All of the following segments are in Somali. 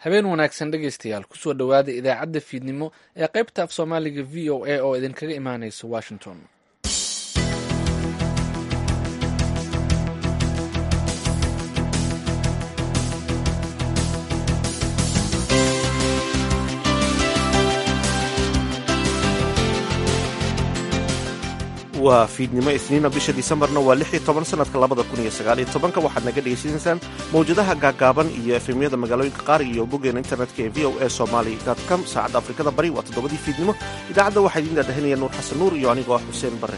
habeen wanaagsan dhegaystayaal kusoo dhowaada idaacadda fiidnimo ee qaybta af soomaaliga v o a oo idinkaga imaanaysa washington waa fiidnimo isniina bisha disembarna waa lix iyo toban sanadka labada kun iyo sagaal iyo tobanka waxaad naga dhegaysanaysaan mawjadaha gaagaaban iyo efemyada magaalooyinka qaar iyo boggeena internetka ee v o a somaly com saacadda afrikada bari waa toddobadii fiidnimo idaacadda waxaa idiin daadahinaya nuur xasan nuur iyo anigoo ah xuseen bare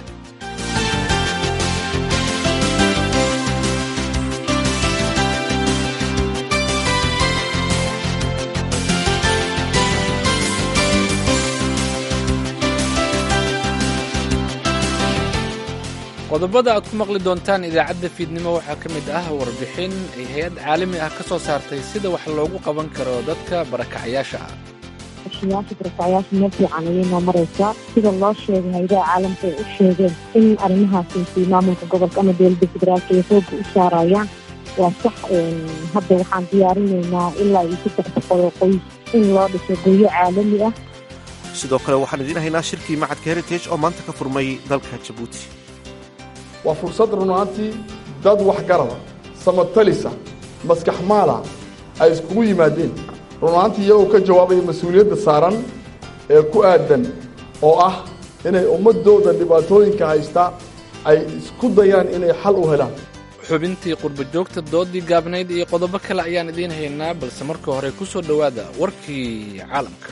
qodobada aad ku maqli doontaan idaacadda fiidnimo waxaa ka mid ah warbixin ay hay-ad caalami ah ka soo saartay sida wax loogu qaban karo dadka barakacayaasha ah yaasha barakacayaasha meel fiican ayay noo maraysaa sida loo sheegay hayadaha caalamka ay u sheegeen in arrimahaasi maamulka gobolka ama dowladda federaalka ay xooga u saarayaan waa sax hadda waxaan diyaarinaynaa ilaa iyo saddex boqol oo qoys in loo dhiso guryo caalami ah sidoo kale waxaan idiin haynaa shirkii macadka heritage oo maanta ka furmay dalka jabuuti waa fursad runaantii dad waxgarada samatalisa maskax maala ay iskugu yimaadeen runaantii iyagoo ka jawaabaya mas-uuliyadda saaran ee ku aadan oo ah inay ummadooda dhibaatooyinka haysta ay isku dayaan inay xal u helaan xubintii qurba joogta doodii gaabnayd iyo qodobo kale ayaan idiin haynaa balse marka hore ku soo dhowaada warkii caalamka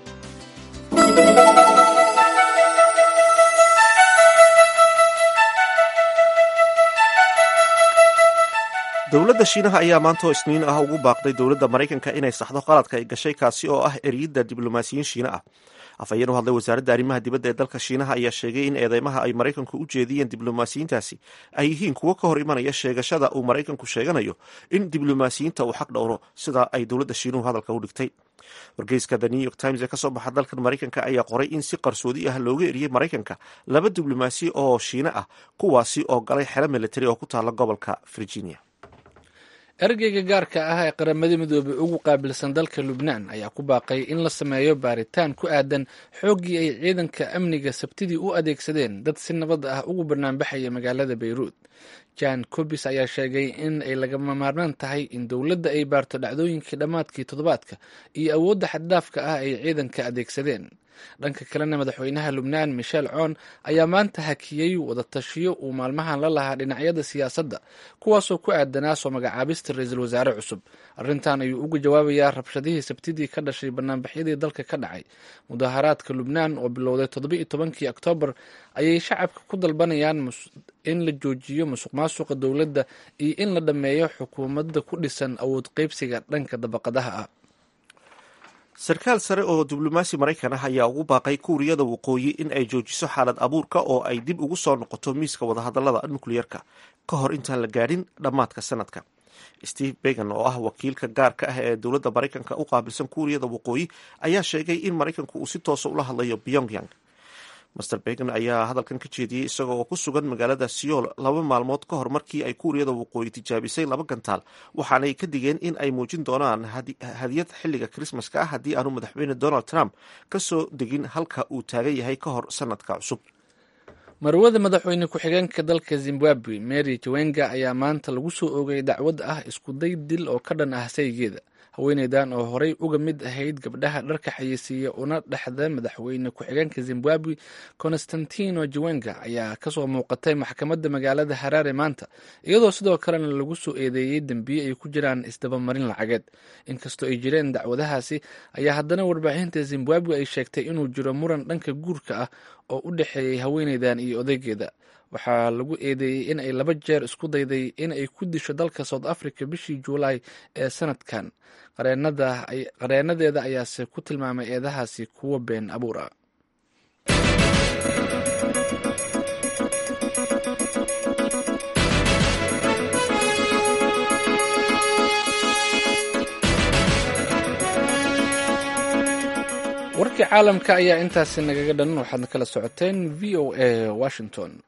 dowladda shiinaha ayaa maanta oo isniin ah ugu baaqday dowladda maraykanka inay saxdo qaladka ay gashay kaasi oo ah eriyidda diblomaasiyiin shiine ah afhayeen u hadlay wasaaradda arrimaha dibadda ee dalka shiinaha ayaa sheegay in eedeymaha ay maraykanku u jeediyeen diblomaasiyiintaasi ay yihiin kuwo ka hor imanaya sheegashada uu maraykanku sheeganayo in diblomaasiyiinta uu xaq dhowro sida ay dowladda shiinuhu hadalka u dhigtay wargeyska the new york times ee kasoo baxa dalkan maraykanka ayaa qoray in si qarsoodi ah looga eriyey maraykanka laba diblomaasi oo shiine ah kuwaasi oo galay xero militari oo ku taala gobolka virginia ergeyga gaarka ah ee qaramada midoobey ugu qaabilsan dalka lubnaan ayaa ku baaqay in la sameeyo baaritaan ku aadan xooggii ay ciidanka amniga sabtidii u adeegsadeen dad si nabad ah ugu banaanbaxaya magaalada bayruud jan cobis ayaa sheegay in ay lagama maarmaan tahay in dowladda ay baarto dhacdooyinkii dhammaadkii toddobaadka iyo awoodda xaddaafka ah ay ciidanka adeegsadeen dhanka kalena madaxweynaha lubnaan michel coon ayaa maanta hakiyey wadatashiyo uu maalmahan la lahaa dhinacyada siyaasadda kuwaasoo ku aadanaa soo magacaabista ra-iisul wasaare cusub arrintan ayuu uga jawaabayaa rabshadihii sabtidii ka dhashay banaanbaxyadii dalka ka dhacay mudaharaadka lubnaan oo bilowday toddoba-iyo tobankii oktoobar ayay shacabka ku dalbanayaan in la joojiyo musuq maasuqa dowladda iyo in la dhammeeyo xukuumadda ku dhisan awood qeybsiga dhanka dabaqadaha ah sarkaal sare oo diblomaasi maraykan ah ayaa ugu baaqay kuuriyada waqooyi in ay joojiso xaalad abuurka oo ay dib ugu soo noqoto miiska wadahadalada nukliyerka ka hor intaan la gaadhin dhammaadka sanadka steve began oo ah wakiilka gaarka ah ee dowladda maraykanka u qaabilsan kuuriyada waqooyi ayaa sheegay in maraykanku uu si toosa ula hadlayo pyongyang master began ayaa hadalkan ka jeediyey isaga oo ku sugan magaalada seoul laba maalmood ka hor markii ay kuuriyada waqooyi tijaabisay laba gantaal waxaanay ka digeen in ay muujin doonaan hadiyad xilliga krismaska ah haddii aanu madaxweyne donald trump ka soo degin halka uu taagan yahay ka hor sanadka cusub marwada madaxweyne ku-xigeenka dalka zimbabwe mary jawenga ayaa maanta lagu soo oogay dacwad ah iskuday dil oo ka dhan ah saygeeda haweeneydan oo horey uga mid ahayd gabdhaha dharka xayeysiiya una dhexda madaxweyne ku-xigeenka zimbabwe constantino jawenga ayaa kasoo muuqatay maxkamadda magaalada haraare maanta iyadoo sidoo kalena lagu soo eedeeyey dembiye ay ku jiraan isdabamarin lacageed inkastoo ay jireen dacwadahaasi ayaa haddana warbaahinta zimbabwe ay sheegtay inuu jiro muran dhanka guurka ah oo u dhexeeyey haweeneydan iyo odaygeeda waxaa lagu eedeeyey in ay laba jeer isku dayday in ay ku disho dalka south africa bishii juulaay ee sanadkan qareenadeeda ayaase ku tilmaamay eedahaasi kuwo been abuur ah warkii caalamka ayaa intaasi nagaga dhan waxaadna kala socoteen v o a washington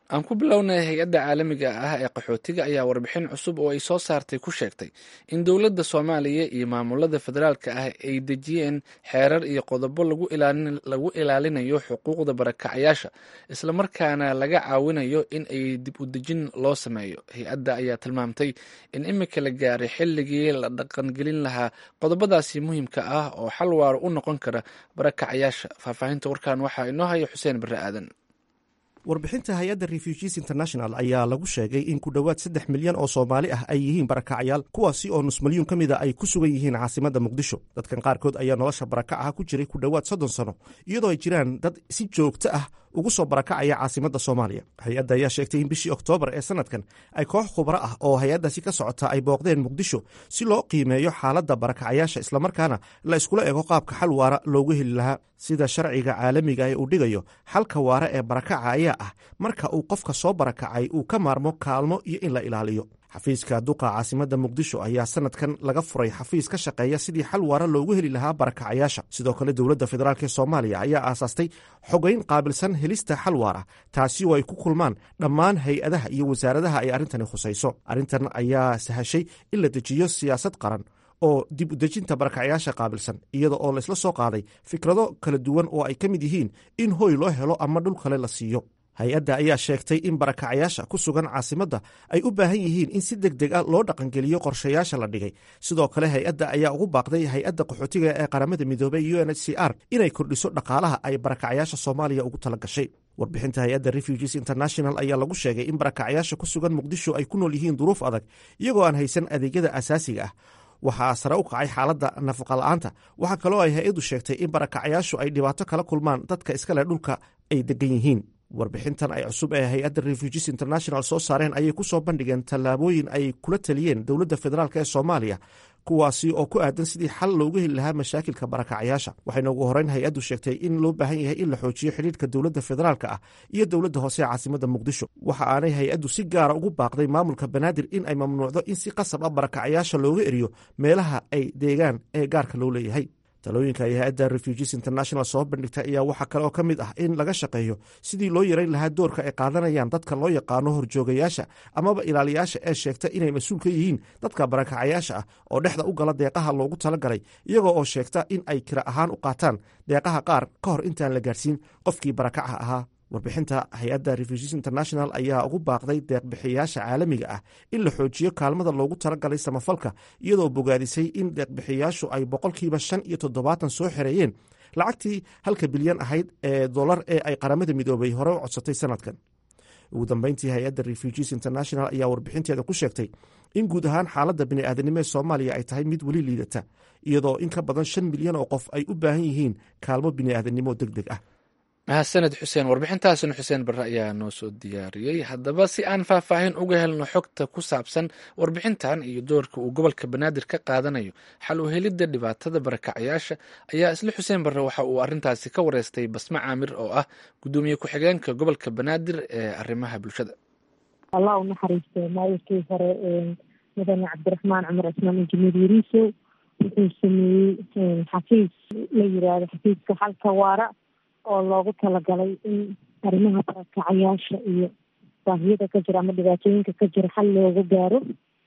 aan ku bilownay hay-adda caalamiga ah ee qaxootiga ayaa warbixin cusub oo ay soo saartay ku sheegtay in dowladda soomaaliya iyo maamulada federaalka ah ay dejiyeen xeerar iyo qodobo lagu ilaalinayo xuquuqda barakacayaasha islamarkaana laga caawinayo in ay dib u dejin loo sameeyo hay-adda ayaa tilmaamtay in imika la gaaray xilligii la dhaqangelin lahaa qodobadaasi muhiimka ah oo xal waaro u noqon kara barakacayaasha faahfaahinta warkan waxaa inoo haya xuseen barre aadan warbixinta hay-adda refugees international ayaa lagu sheegay in ku dhowaad saddex milyan oo soomaali ah ay yihiin barakacayaal kuwaasi oo nus milyuun ka mida ay ku sugan yihiin caasimadda muqdisho dadkan qaarkood ayaa nolosha barakacaha ku jiray ku dhowaad soddon sano iyadoo ay jiraan dad si joogto ah ugu soo barakacaya caasimadda soomaaliya hay-adda ayaa sheegtay in bishii oktoobar ee sanadkan ay koox khubro ah oo hay-addaasi ka socota ay booqdeen muqdisho si loo qiimeeyo xaaladda barakacayaasha islamarkaana la iskula ego qaabka xal waara loogu heli lahaa sida sharciga caalamiga ee uu dhigayo xalka waara ee barakaca ayaa ah marka uu qofka soo barakacay uu ka maarmo kaalmo iyo in la ilaaliyo xafiiska duqa caasimadda muqdisho ayaa sanadkan laga furay xafiis ka shaqeeya sidii xal waara loogu heli lahaa barakacayaasha sidoo kale dowladda federaalk ee soomaaliya ayaa aasaastay xogeyn qaabilsan helista xal waara taasi oo ay ku kulmaan dhammaan hay-adaha iyo wasaaradaha ay arrintani khusayso arrintan ayaa sahashay in la dejiyo siyaasad qaran oo dib u dejinta barakacayaasha qaabilsan iyada oo laysla soo qaaday fikrado kala duwan oo ay ka mid yihiin in hoy loo helo ama dhul kale la siiyo hay-adda ayaa sheegtay in barakacayaasha ku sugan caasimadda ay u baahan yihiin in si deg deg a loo dhaqangeliyo qorshayaasha la dhigay sidoo kale hay-adda ayaa ugu baaqday hay-adda qaxootiga ee qaramada midoobey u n h c r inay kordhiso dhaqaalaha ay barakacayaasha soomaaliya ugu tala gashay warbixinta hay-adda refugees international ayaa lagu sheegay in barakacayaasha ku sugan muqdisho ay ku nool yihiin duruuf adag iyagoo aan haysan adeegyada asaasiga ah waxaa sare u kacay xaaladda nafaqa la'aanta waxaa kaloo ay hay-addu sheegtay in barakacayaashu ay dhibaato kala kulmaan dadka iskale dhulka ay degan yihiin warbixintan ay cusub ee hay-adda refugees international soo saareen ayay ku soo bandhigeen tallaabooyin ay kula taliyeen dowladda federaalk ee soomaaliya kuwaasi oo ku aadan sidii xal loogu heli lahaa mashaakilka barakacayaasha waxayna ugu horeyn hay-addu sheegtay in loo baahan yahay in la xoojiyo xidhiirka dowladda federaalka ah iyo dowladda hoose ee caasimadda muqdisho waxa aanay hay-addu si gaara ugu baaqday maamulka banaadir in ay mamnuucdo in si qasab ah barakacayaasha looga eriyo meelaha ay deegaan ee gaarka loo leeyahay talooyinka ay hay-adda refugees international soo bandhigtay ayaa waxaa kale oo ka mid ah in laga shaqeeyo sidii loo yarayn lahaa doorka ay qaadanayaan dadka loo yaqaano horjoogayaasha amaba ilaaliyaasha ee sheegta inay mas-uul ka yihiin dadka barakacayaasha ah oo dhexda u gala deeqaha loogu talagalay iyagoo oo sheegta in ay kira ahaan u qaataan deeqaha qaar ka hor intaan la gaarsiin qofkii barakaca ahaa warbixinta hay-adda refugees international ayaa ugu baaqday deeqbixiyaasha caalamiga ah in la xoojiyo kaalmada loogu talagalay samafalka iyadoo bogaadisay in deeqbixiyaashu ay boqolkiiba shan iyo toddobaatan soo xereeyeen lacagtii halka bilyan ahayd ee dolar ee ay qaramada midoobay hore u codsatay sanadkan ugu dambeyntii hay-adda refugees international ayaa warbixinteeda ku sheegtay in guud ahaan xaaladda bini'aadanimo ee soomaaliya ay tahay mid weli liidata iyadoo in ka badan shan milyan oo qof ay u baahan yihiin kaalmo bini'aadanimo deg deg ah mahadsaned xuseen warbixintaasina xuseen barre ayaa noo soo diyaariyey haddaba si aan faahfaahin uga helno xogta ku saabsan warbixintan iyo doorka uu gobolka banaadir ka qaadanayo xal u helidda dhibaatada barakacayaasha ayaa isla xuseen barre waxa uu arrintaasi ka wareystay basme caamir oo ah guddoomiye ku-xigeenka gobolka banaadir ee arrimaha bulshada allah u naxariiste maayirkii hore mudane cabdiraxmaan cumar cismaan injineer yariiso wuxuu sameeyey xafiis la yiraahdo xafiiska xalka waara oo loogu talagalay in arrimaha barakacayaasha iyo baahiyada ka jira ama dhibaatooyinka ka jira xal loogu gaaro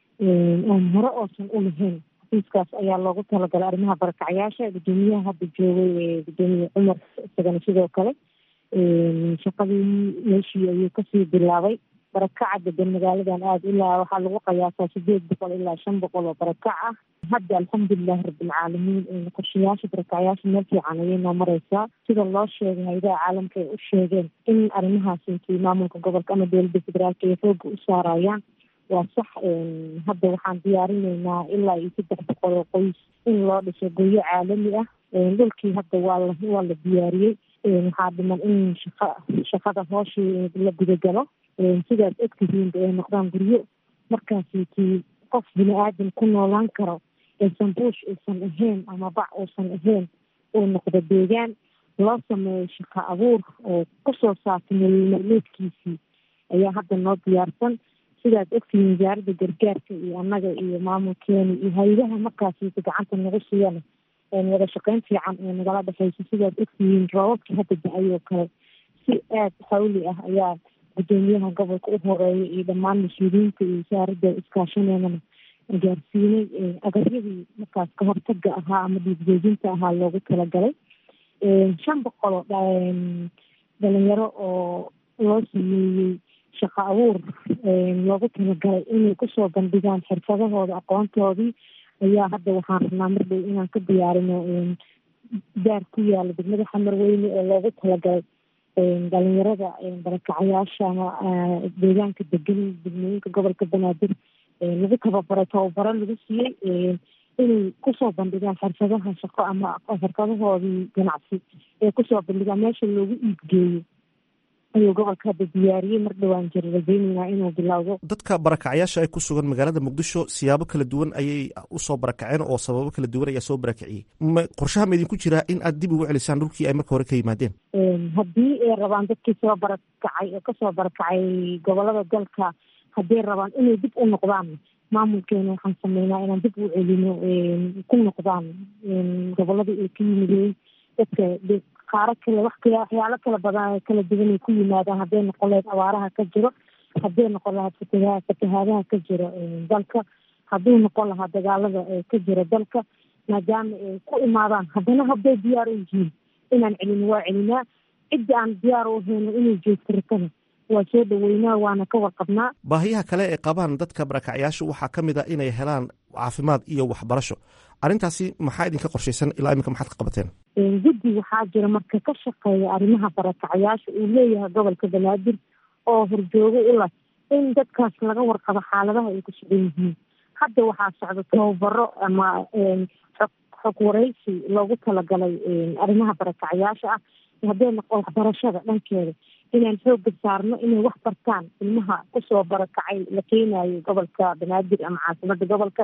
oon hore oosan u lahayn xafiiskaas ayaa loogu talagalay arrimaha barakacayaasha guddoomiyaha hadda joogay guddoomiye cumar isagana sidoo kale shaqadii meeshii ayuu kasii bilaabay barakaca degan magaaladan aada ilaa waxaa lagu qiyaasaa sideed boqol ilaa shan boqol oo barakac ah hadda alxamdulilahi rabbilcaalamiin qorshayaasha barakacayaasha meel fiican ayay noo mareysaa sida loo sheegay haydaha caalamka ay u sheegeen in arrimahaas intii maamulka gobolka ama dowladda federaalka ay xooga u saarayaan waa sax hadda waxaan diyaarineynaa ilaa iyo saddex boqol oo qoys in loo dhiso goyo caalami ah dhulkii hadda waa la waa la diyaariyey waxaa dhiman in shaqa shaqada hooshii la gudagalo sidaas ogtihiinba ay noqdaan guryo markaasi tii qof bini aadam ku noolaan karo aysan buush uusan ahayn ama bac uusan ahayn uu noqdo deegaan loo sameeyo shaqo abuur oo kusoo saartay nololmaalmeedkiisii ayaa hadda noo diyaarsan sidaas ogtihiin wasaaradda gargaarka iyo annaga iyo maamulkeena iyo hay-adaha markaasi gacanta nagu siiyana wada shaqeyn fiican ee nagala dhexeysa sidaad ogtihiin roobabkii hadda da-ay oo kale si aada xawli ah ayaa guddoomiyaha gobolka u horeeya iyo dhammaan mas-uuliyiinta iyo wasaaradda iskaashaneedana gaarsiinay agaryadii markaas ka hortaga ahaa ama dhiigjoojinta ahaa loogu talagalay shan boqol oo dhalinyaro oo loo sameeyey shaqo abuur loogu talagalay inay kusoo bandhigaan xirfadahooda aqoontoodii ayaa hadda waxaan rabnaa mar dhow inaan ka diyaarino daar ku yaala degmada xamar weyne oo loogu talagalay dhalinyarada barakacayaasha ama deegaanka degan degmooyinka gobolka banaadir lagu tababaray tababaro lagu siiyey inay kusoo bandhigaan xirfadaha shaqo ama xirfadahoodii ganacsi ee kusoo bandhigaan meesha loogu iibgeeyo ayuu gobolka hadda diyaariyey mar dhowaan jira rajeyneynaa inuu bilowdo dadka barakacayaasha ay ku sugan magaalada muqdisho siyaabo kala duwan ayay usoo barakaceen oo sababo kala duwan ayaa soo barakiciyey qorshaha ma idinku jiraa in aad dib ugu celisaan dhulkii ay marka hore ka yimaadeen haddii ay rabaan dadkii soo barakacay oo kasoo barakacay gobolada dalka hadday rabaan inay dib u noqdaan maamulkeena waxaan sameynaa inaan dib u celino ku noqdaan goboladii ay ka yimideen dadka qaaro kale wax kale waxyaalo kala badan kala duwan ay ku yimaadaan hadday noqon lahayd abaaraha ka jiro hadday noqon lahayd fataha fatahaadaha ka jiro dalka hadduu noqon lahaa dagaalada ka jira dalka maadaama ay ku imaadaan haddana hadday diyaar u yihiin inaan celino waa celinaa cidda aan diyaar u hayno inay joogto rakada waa soo dhaweynaa waana ka warqabnaa baahiyaha kale ee qabaan dadka barakacyaashu waxaa ka mid a inay helaan caafimaad iyo waxbarasho arrintaasi maxaa idinka qorshaysan ilaa iminka maxaad ka qabateen guddi waxaa jira marka ka shaqeeya arrimaha barakacayaasha uu leeyahay gobolka banaadir oo horjoogo u leh in dadkaas laga warqabo xaaladaha ay ku sugan yihiin hadda waxaa socda tababaro ama xog xog wareysi loogu talagalay arrimaha barakacayaasha ah hadday noqo waxbarashada dhankeeda inaan xooga saarno inay wax bartaan ilmaha kusoo barakacay la keenayo gobolka banaadir ama caasimada gobolka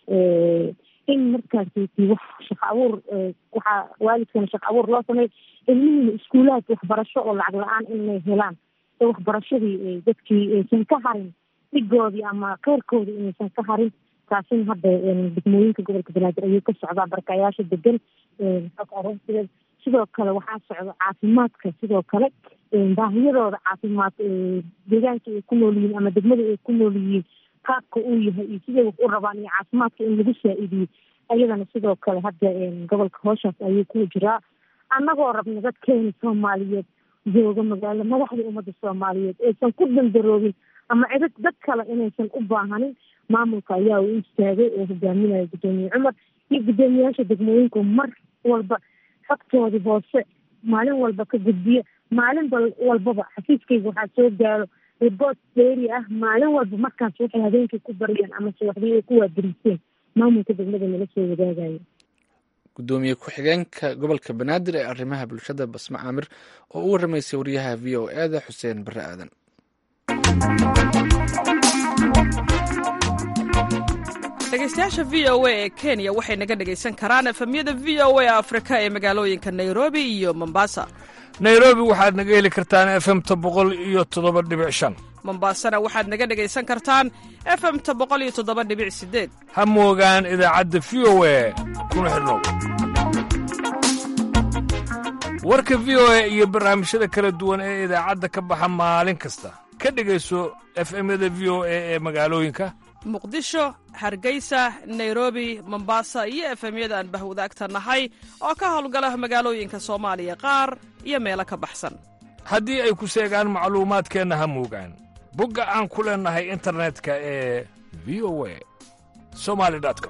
in markaasiti wax shaqo abuur waxaa waalidkana shaqo abuur loo sameey ilmihiina iskuulaadka waxbarasho oo lacag la-aan inay helaan ee waxbarashadii dadkii aysan ka harin dhigoodii ama keyrkoodii inaysan ka harin taasina hadda degmooyinka gobolka banaadir ayuu ka socdaa barakayaasha degan xog aroorsideed sidoo kale waxaa socda caafimaadka sidoo kale baahiyadooda caafimaad deegaanka ay ku nool yihiin ama degmada ay ku nool yihiin qaabka uu yahay iyo siday wax u rabaan iyo caafimaadka in lagu saa-idiyo ayadana sidoo kale hadda gobolka hooshaas ayuu ku jiraa annagoo rabna dadkeena soomaaliyeed jooga magaalo madaxda ummadda soomaaliyeed aysan ku dandaroobin ama cidad dad kale inaysan u baahanin maamulka ayaa u istaagay oo hogaaminaya guddoomiye cumar iyo guddoomiyaasha degmooyinku mar walba xogtoodii hoose maalin walba ka gudbiya maalin walbaba xafiiskayga waxaa soo gaaro riboort dheeri ah maalin walba markaas waxay habeenkii ku baryeen ama subaxdii ay ku waadiriiseen maamulka degmada nala soo wadaagayo guddoomiye ku-xigeenka gobolka banaadir ee arrimaha bulshada basme caamir oo u waramaysay wariyaha v o eda xuseen bare aadan dhegeystayaasha v o a ee kenya waxay naga dhegaysan karaan efemyada v o a afrika ee magaalooyinka nairobi iyo mombasa nairobi waxaad naga heli kartaan efemta boqol iyo toddoba dhibic shan mombasana waxaad naga dhegaysan kartaan efemta boqol iyo toddoba dhibic sideed ha moogaan idaacadda v o a kuna xidhnow warka v o a iyo barnaamijyada kala duwan ee idaacadda ka baxa maalin kasta ka dhegayso efemyada v o a ee magaalooyinka muqdisho hargeysa nairobi mombasa iyo efemyada aan bahwadaagta nahay oo ka howlgala magaalooyinka soomaaliya qaar iyo meelo ka baxsan haddii ay ku seegaan macluumaadkeenna ha moogaan bogga aan ku leennahay internetka ee v o a somali com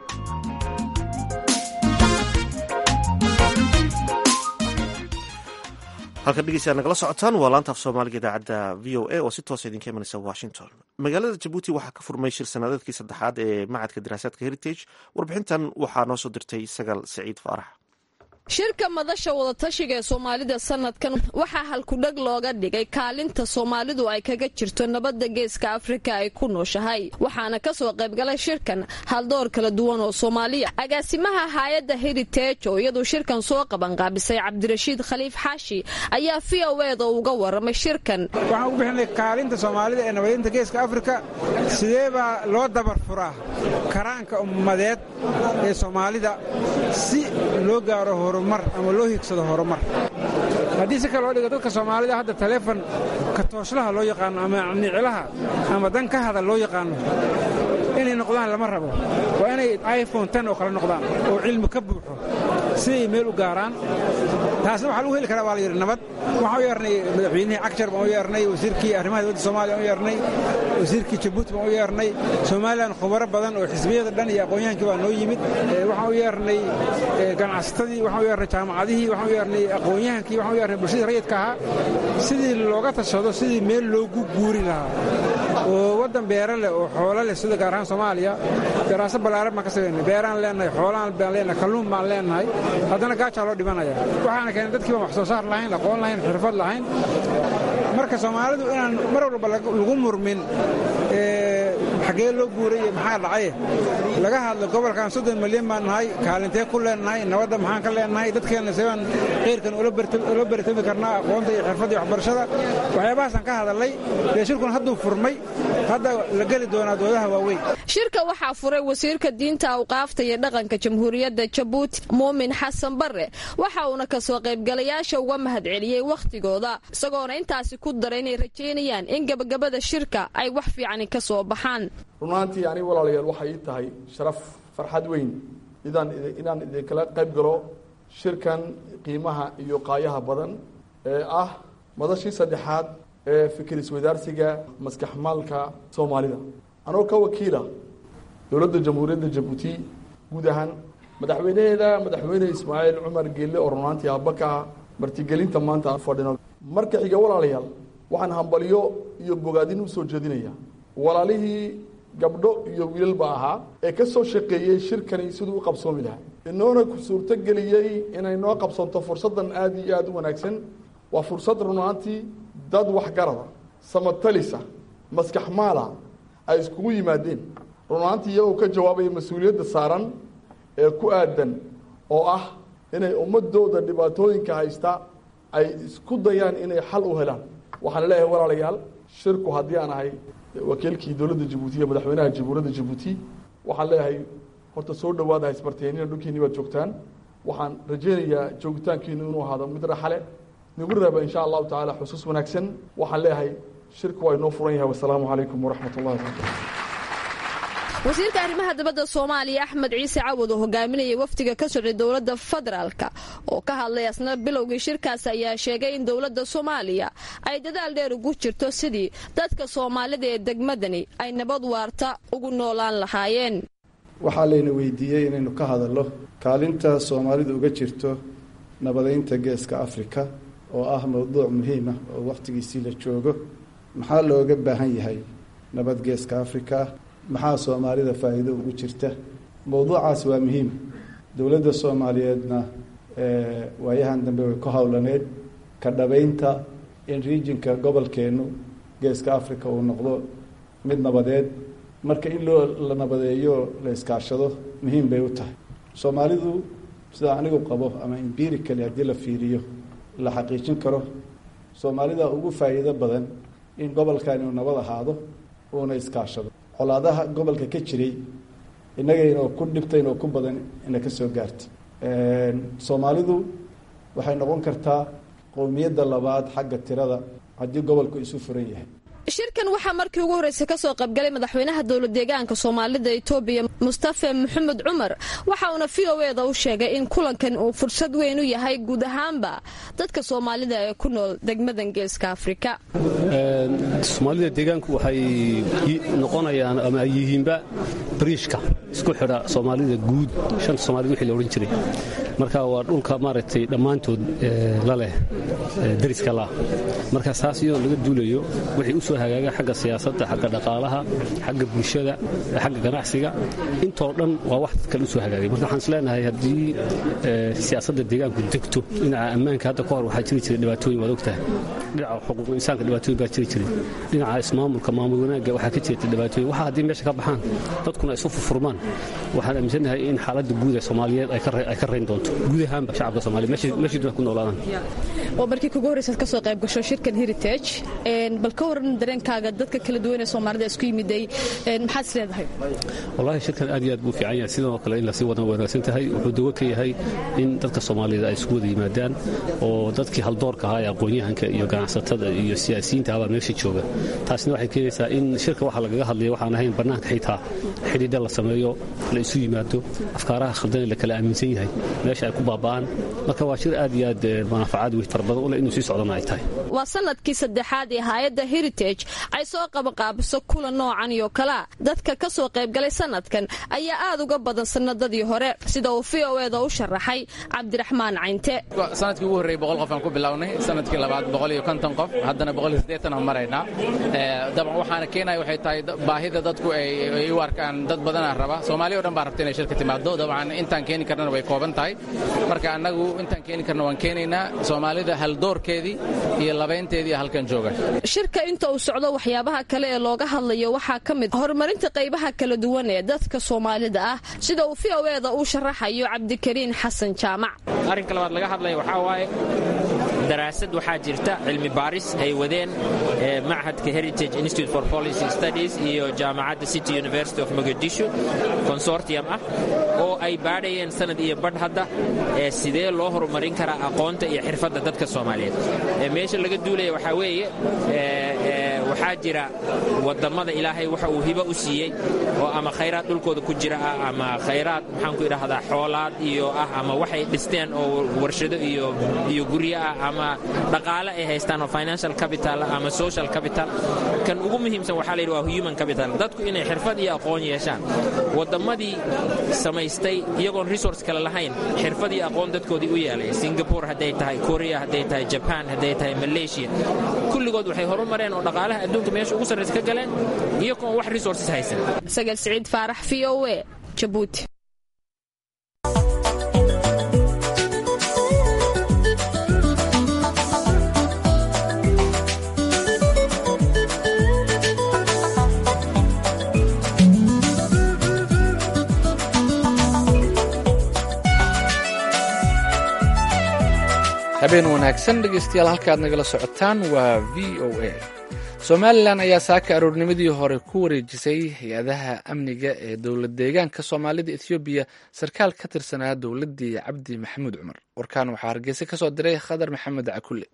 halkan dhegeystayaad nagala socotaan waa laanta af soomaaliga idaacadda v o a oo si toosa idinka imanaysa washington magaalada jabuuti waxaa ka furmay shir sanadeedkii saddexaad ee macadka daraasaadka heritage warbixintan waxaa noo soo dirtay sagaal saciid faarax shirka madasha wadatashiga ee soomaalida sanadkan waxaa halkudheg looga dhigay kaalinta soomaalidu ay kaga jirto nabadda geeska afrika ay ku nooshahay waxaana kasoo qaybgalay shirkan haldoor kala duwan oo soomaaliya agaasimaha haayadda heritage oo iyadu shirkan soo qabanqaabisay cabdirashiid khaliif xaashi ayaa v o eda uga waramay shirkan waxaan ugu bixinay kaalinta soomaalida ee nabadinta geeska afrika sidee baa loo dabar furaa karaanka ummadeed ee soomaalida si loo gaaro horumar ama loo higsado horumar haddii si kale loo dhigo dadka soomaalida hadda taleefon katooslaha loo yaqaano ama niclaha ama dan ka hada loo yaqaano inay noqdaan lama rabo waa inay iphone ten oo kale noqdaan oo cilmi ka buuxo si ay meel u gaaraan taasna waxaa lagu heli karaa waa la yidhi nabad waxaan u yeernay madaxweynihii cagjar baan u yeernay wasiirkii arrimaha dowladda soomaaliya baan u yeernay wasiirkii jabuuti baan u yeernay somalilan khubaro badan oo xisbiyada dhan iyo aqoon-yahankii baa noo yimid waxaan u yeernay ganacsatadii waxaan u yeernay jaamacadihii waxaan u yeernay aqoon-yahankii waxaan u yeernay bulshadii rayidka ahaa sidii looga tashado sidii meel loogu guuri lahaa oo waddan beera leh oo xoolo leh sida gaar ahaan soomaaliya daraaso ballaaran baan ka samaynay beeraan leenahay xoolaan baan leenahay kalluun baan leenahay haddana gaajaa loo dhimanaya waxaana keenay dadkii baan wax soo saar lahayn aqoon lahayn xirfad lahayn marka soomaalidu inaan mar walba lagu murmin xaggee loo guuray iyo maxaa dhacaye laga hadlo gobolkan soddon milyan baan nahay kaalintee ku leenahay nabadda maxaan ka leenahay dadkeenna sebaan khayrkan ula baritami karnaa aqoonta iyo xirfadda iyo waxbarashada waxyaabahaasaan ka hadalnay dee shirkun hadduu furmay hadda la geli doonaa doodaha waaweyn shirka waxaa furay wasiirka diinta awqaafta iyo dhaqanka jamhuuriyadda jabuuti muumin xasan barre waxa uuna kasoo qaybgalayaasha uga mahadceliyey wakhtigooda isagoona intaasi ku daray inay rajaynayaan in gabagabada shirka ay wax fiicani ka soo baxaan runaantii aniga walaalayaal waxay ii tahay sharaf farxad weyn inaan idinkala qayb galo shirkan qiimaha iyo qaayaha badan ee ah madashii saddexaad ee fikir iswadaarsiga maskaxmaalka soomaalida anoo ka wakiila dowladda jamhuuriyadda jabuuti guud ahaan madaxweynaheeda madaxweyne ismaaciil cumar geelle oo runaantii aabaka ah martigelinta maanta aan fadhino marka xiga walaalayaal waxaan hambalyo iyo bogaadin u soo jeedinaya walaalihii gabdho iyo wiilalba ahaa ee ka soo shaqeeyey shirkani siduu u qabsoomi lahaa inoona suurto geliyey inay noo qabsanto fursaddan aada iyo aada u wanaagsan waa fursad runaantii dad waxgarada samatalisa maskax maala ay iskugu yimaadeen runaantii iyagoo ka jawaabaya mas-uuliyadda saaran ee ku aadan oo ah inay ummadooda dhibaatooyinka haysta ay isku dayaan inay xal u helaan waxaan leeyahay walaalayaal shirku haddii aan ahay wakiilkii dowladda jabuuti iyo madaxweynaha jamhuuriyadda jabuuti waxaan leeyahay horta soo dhawaada haysbarteeniina dhulkiinni baad joogtaan waxaan rajaynayaa joogitaankiinu inuu ahaado mid raxale nagu raaba insha allahu tacaala xusuus wanaagsan waxaan leeyahay shirku waa inoo furan yahay wasalaamu calaykum waraxmat ullahi wabarakatu wasiirka arrimaha dibadda soomaaliya axmed ciise cawad oo hogaaminayay wafdiga ka socday dowladda federaalka oo ka hadlay asna bilowgii shirkaas ayaa sheegay in dowladda soomaaliya ay dadaal dheer ugu jirto sidii dadka soomaalida ee degmadani ay nabad waarta ugu noolaan lahaayeen waxaa layna weydiiyey inaynu ka hadallo kaalinta soomaalidu uga jirto nabadaynta geeska afrika oo ah mowduuc muhiim ah oo wakhtigiisii la joogo maxaa looga baahan yahay nabad geeska afrika maxaa soomaalida faa'iido ugu jirta mowduucaas waa muhiim dowladda soomaaliyeedna waayahan dambe way ku howlaneed ka dhabaynta in riijinka gobolkeennu geeska africa uu noqdo mid nabadeed marka in loo la nabadeeyo la iskaashado muhiim bay u tahay soomaalidu sida anigu qabo ama empirically haddii la fiiriyo la xaqiijin karo soomaalida ugu faa'iido badan in gobolkan inuu nabad ahaado uuna iskaashado colaadaha gobolka ka jiray innagaynoo ku dhibtaynoo ku badan ina ka soo gaarta soomaalidu waxay noqon kartaa qowmiyadda labaad xagga tirada haddii gobolku isu furan yahay shirkan waxaa markii ugu horreysay ka soo qaybgalay madaxweynaha dowlad deegaanka soomaalida etoobiya mustafe maxamed cumar waxa uuna v o eda u sheegay in kulankan uu fursad weyn u yahay guud ahaanba dadka soomaalida ee ku nool degmadan geeska afrika soomaalida deegaanku waxay noqonayaan ama ay yihiinba bariishka isku xidha soomaalida guud shanta soomaalida wixii la odhan jiray marka waa dhulka maaragtay dhammaantood la leh dariska lah marka saas iyadoo laga duulayo wixii u soo hagaaga xagga siyaasadda xagga dhaqaalaha xagga bulshada xagga ganacsiga intoo dhan waa wax kale u soo hagaagay marka waxaan isleenahay haddii siyaasadda deegaanku degto dhinaca ammaanka hadda ka hor waxaa jiri jiray dhibaatooyin waad ogtahay dhinaca xuquuqul insaanka dhibaatooyin baa jiri jiray dhinaca ismaamulka maamul wanaagga waxaa ka jirta dhibaatooyin waxa haddii meesha ka baxaan dadkuna isu furfurmaan waxaan aaminsanahay in xaaladda guud ee soomaaliyeed ay ka rayn doonto noqoto guud ahaanba shacabka soomaaliya meeshii duna ku noolaadaan oo markii kugu horreysaad ka soo qayb gasho shirkan heritage bal ka waran dareenkaaga dadka kala duwan ee soomaalida isku yimiday maxaad is leedahay wallaahi shirkan aad iyo aad buu fiican yahay sidoo kale in lasii wadan wanaagsan tahay wuxuu dawo ka yahay in dadka soomaalida ay isku wada yimaadaan oo dadkii haldoorka ahaa ee aqoon-yahanka iyo ganacsatada iyo siyaasiyiinta abaa meesha jooga taasina waxay keenaysaa in shirka waxa lagaga hadlaya waxaan ahayn bannaanka xitaa xidhiidha la sameeyo la isu yimaado afkaaraha khaldan la kala aaminsan yahay meesha ay ku baaba'aan marka waa shir aad iyo aad manaafacaad wey fara badan u leh inuu sii socdana ay tahay waa sanadkii saddexaad ee hay-adda heritage ay soo qabanqaabiso kula noocan iyo kalea dadka ka soo qaybgalay sanadkan ayaa aad uga badan sanadadii hore sida uu v o eda u sharaxay cabdiraxmaan caynte sanadkii ugu horreyey boqol qof aan ku bilownay sanadkii labaad boqol iyo konton qof haddana boqol iyo siddeetan aan maraynaa dabcan waxaana keenaya waxay tahay baahida dadku ay u arkaan dad badanaa raba soomaaliya o dhan baa rabta inay shirka timaado dabcan intaan keeni karnana way kooban tahay marka annagu intaan keeni karna waan keenaynaa soomaalida haldoorkeedii iyo labaynteedii halkan jooga shirka inta uu socdo waxyaabaha kale ee looga hadlayo waxaa ka mid horumarinta qaybaha kala duwan ee dadka soomaalida ah sida uu v o eda uu sharaxayo cabdikariin xasan jaamac arrinka labaad laga hadlaya waxaa waaye daraasad waxaa jirta cilmi baaris ay wadeen machadka heritage institute for policy studies iyo jaamacadda city university of mogadisho consortium ah oo ay baadhayeen sanad iyo badh hadda ee sidee loo horumarin karaa aqoonta iyo xirfadda dadka soomaaliyeed meesha laga duulaya waxaa weeye waxaa jira wadammada ilaahay waxa uu hibo u siiyey oo ama khayraad dhulkooda ku jira ah ama khayraad maxaanku idhahdaa xoolaad iyo ah ama waxay dhisteen oo warshado iyo guryo ah ama dhaqaale ay haystaan oo financial capital ama social capital kan ugu muhiimsan waxaa layidhi waa human capital dadku inay xirfad iyo aqoon yeeshaan wadammadii samaystay iyagoon resource kale lahayn xirfad iyo aqoon dadkoodii u yeelay singapore hadday tahay korea hadday tahay jaban hadday tahay malaysia kulligood waxay horumareen oo dhaqaalaha adduunka meesha ugu sarraysa ka galeen iyagoon wax resources haysan sagal siciid faarax v o e jabuuti habeen wanaagsan dhegaystayaal halkaad nagala socotaan waa v o a somalilan ayaa saaka aroornimadii hore ku wareejisay hay-adaha amniga ee dowlad deegaanka soomaalida ethoobiya sarkaal ka tirsanaa dowladdii cabdi maxamuud cumar warkaan waxaa hargeysa ka soo diray khadar maxamed cakulle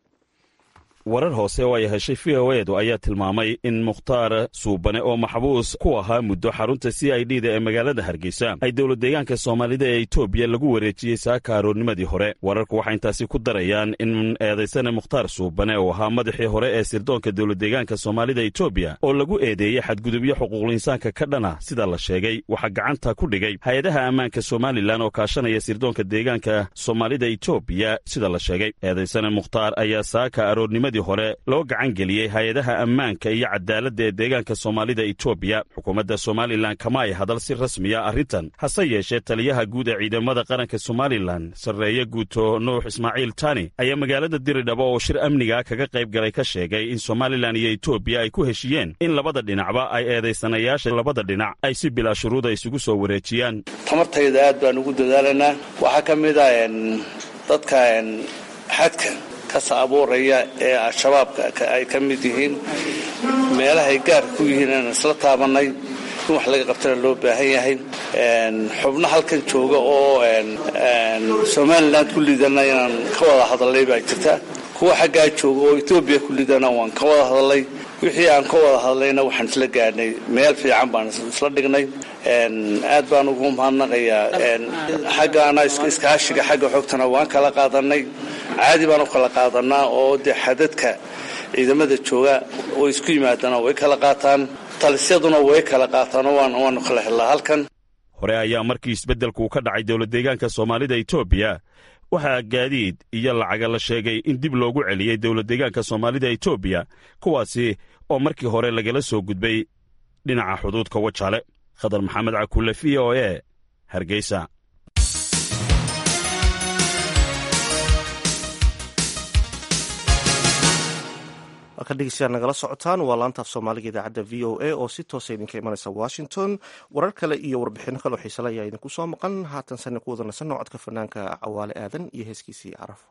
warar hoose oo ay heshay v o edu ayaa tilmaamay in mukhtaar suubane oo maxbuus ku ahaa muddo xarunta c i d da ee magaalada hargeysa ay dowlad deegaanka soomaalida ee etoobiya lagu wareejiyey saaka aroornimadii hore wararku waxay intaasi ku darayaan in eedaysane mukhtaar suubane oo ahaa madaxii hore ee sirdoonka dowlad deegaanka soomaalida etoobiya oo lagu eedeeyey xadgudubyo xuquuqliinsaanka ka dhana sida la sheegay waxaa gacanta ku dhigay hay-adaha ammaanka somalilan oo kaashanaya sirdoonka deegaanka soomaalida etoobiya sida la sheegay eedaysane mukhtaar ayaa saaka aroornimadi hore loo gacan geliyey hay-adaha ammaanka iyo cadaaladda ee deegaanka soomaalida etoobiya xukuumadda somalilan kama ay hadal si rasmiya arrintan hase yeeshee taliyaha guud ee ciidamada qaranka somalilan sarreeye guuto nuux ismaaciil tani ayaa magaalada diridhabo oo shir amniga kaga qayb galay ka sheegay in somalilan iyo etoobiya ay ku heshiiyeen in labada dhinacba ay eedaysanayaasha labada dhinac ay si bilaa shuruuda isugu soo wareejiyaan tamartayda aad baan ugu dadaalanaa waxaa ka mid a dadka xadka kasa abuuraya ee al-shabaabka ay ka mid yihiin meelahay gaarka ku yihiin aan isla taabannay in wax laga qabtana loo baahan yahay xubno halkan jooga oo somalilan ku lidana inaan ka wada hadalnay baa jirta kuwa xaggaa jooga oo etoobiya ku lidana waan ka wada hadalnay wixii aan ka wada hadlayna waxaan isla gaadhnay meel fiican baan isla dhignay aad baan ugu mahadnaqayaa xaggaana iskaashiga xagga xogtana waan kala qaadanay caadi baan u kala qaadanaa oo dee xadadka ciidamada jooga oo isku yimaadana way kala qaataan talisyaduna way kala qaataanoo waanu kala helnaa halkan hore ayaa markii isbeddelku ka dhacay dowlad deegaanka soomaalida etoobiya waxaa gaadiid iyo lacaga la sheegay in dib loogu celiyey dowlad deegaanka soomaalida etoobiya kuwaasi oo markii hore lagala soo gudbay dhinaca xuduudka wajaale khadar maxamed cakulle v o e hargeysa halka dhegeystayaal nagala socotaan waa laantaaf soomaaliga idaacadda v o a oo si toosa idinka imanaysa washington warar kale iyo warbixino kale oo xiisale ayaa idinku soo maqan haatan sane ku wada nasanno codka fanaanka cawaale aadan iyo heeskiisii carafo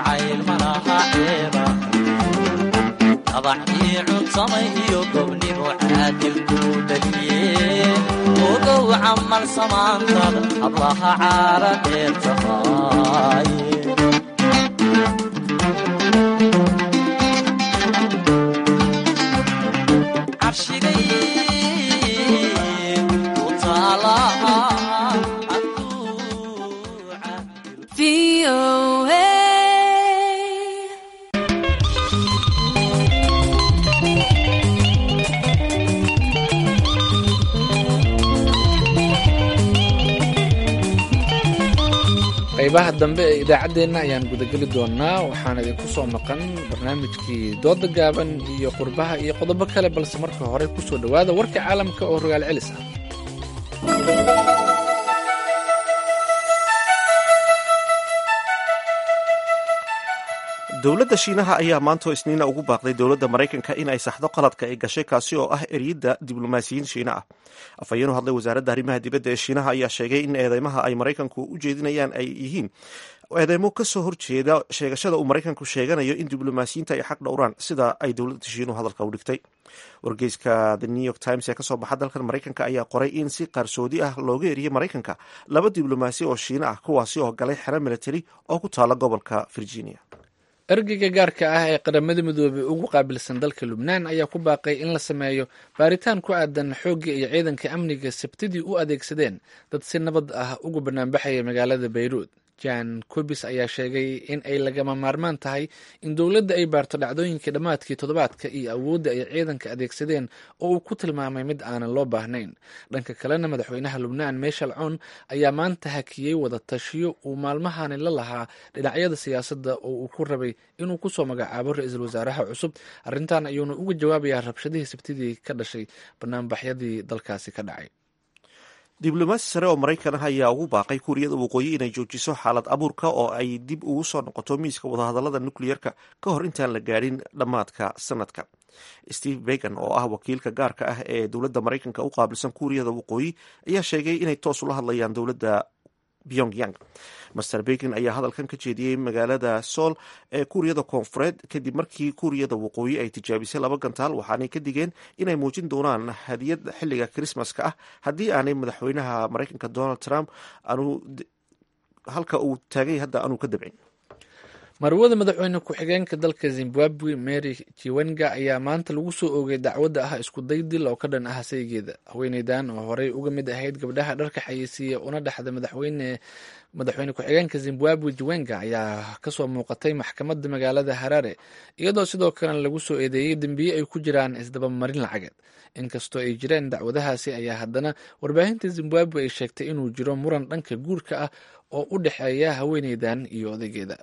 abaxii cunsamay iyo gobnimo caadilkuu dhaliye ogow camal samaantada hablaha caara dheer tahay qaybaha dambe ee idaacaddeenna ayaan gudageli doonaa waxaan idinku soo maqan barnaamijkii dooda gaaban iyo qurbaha iyo qodobo kale balse marka hore ku soo dhowaada warka caalamka oo rogaal celis ah dowladda shiinaha ayaa maantoo isniina ugu baaqday dowladda maraykanka in ay saxdo qaladka ay gashay kaasi oo ah eryidda diblomaasiyiin shiina ah afhayeen u hadlay wasaaradda arrimaha dibadda ee shiinaha ayaa sheegay in eedeymaha ay maraykanku u jeedinayaan ay yihiin eedeymo kasoo horjeeda sheegashada uu maraykanku sheeganayo in diblomaasiyiinta ay xaq dhowraan sida ay dowladda shiinuhu hadalka u dhigtay wargeyska the new york times ee kasoo baxa dalkan maraykanka ayaa qoray in si qarsoodi ah looga eriyey maraykanka laba diblomaasi oo shiina ah kuwaasi oo galay xero military oo ku taala gobolka virginia ergeyga gaarka ah ee qaramada midoobey ugu qaabilsan dalka lubnaan ayaa ku baaqay in la sameeyo baaritaan ku aadan xooggii iyo ciidanka amniga sabtidii u adeegsadeen dad si nabad ah uga banaanbaxaya magaalada bayruud jan cobis ayaa sheegay in ay lagama maarmaan tahay in dowladda ay baarto dhacdooyinkii dhammaadkii toddobaadka iyo awoodda ay ciidanka adeegsadeen oo uu ku tilmaamay mid aanan loo baahnayn dhanka kalena madaxweynaha lubnaan meeshal coon ayaa maanta hakiyey wada tashiyo uu maalmahani la lahaa dhinacyada siyaasadda oo uu ku rabay inuu kusoo magacaabo ra-iisul wasaaraha cusub arrintan ayuuna uga jawaabayaa rabshadihii sabtidii ka dhashay banaanbaxyadii dalkaasi ka dhacay diblomaasi sare oo maraykan ah ayaa ugu baaqay kuuriyada waqooyi inay joojiso xaalad abuurka oo ay dib ugu soo noqoto miiska wadahadalada nukleyerka ka hor intaan la gaadhin dhammaadka sanadka steve began oo ah wakiilka gaarka ah ee dowladda maraykanka u qaabilsan kuuriyada waqooyi ayaa sheegay inay toos ula hadlayaan dowladda pyongyang master bekin ayaa hadalkan ka jeediyey magaalada sool ee kuuriyada koonfureed kadib markii kuuriyada waqooyi ay tijaabisay laba gantaal waxaanay ka digeen inay muujin doonaan hadiyad xilliga krismaska ah haddii aanay madaxweynaha maraykanka donald trump halka uu taagay hadda aanu ka dabcin marwada madaxweyne ku-xigeenka dalka zimbabwe mary jiwenga ayaa maanta lagu soo oogay dacwadda ah isku day dil oo ka dhan ah saygeeda haweeneydan oo horey uga mid ahayd gabdhaha dharka xayeysiiya una dhexda madaxweyne madaxweyne ku-xigeenka zimbabwe jiwenga ayaa kasoo muuqatay maxkamadda magaalada harare iyadoo sidoo kalena lagu soo eedeeyey dembiye ay ku jiraan isdabamarin lacageed inkastoo ay jireen dacwadahaasi ayaa haddana warbaahinta zimbabwe ay sheegtay inuu jiro muran dhanka guurka ah oo u dhexeeya haweeneydan iyo odaygeeda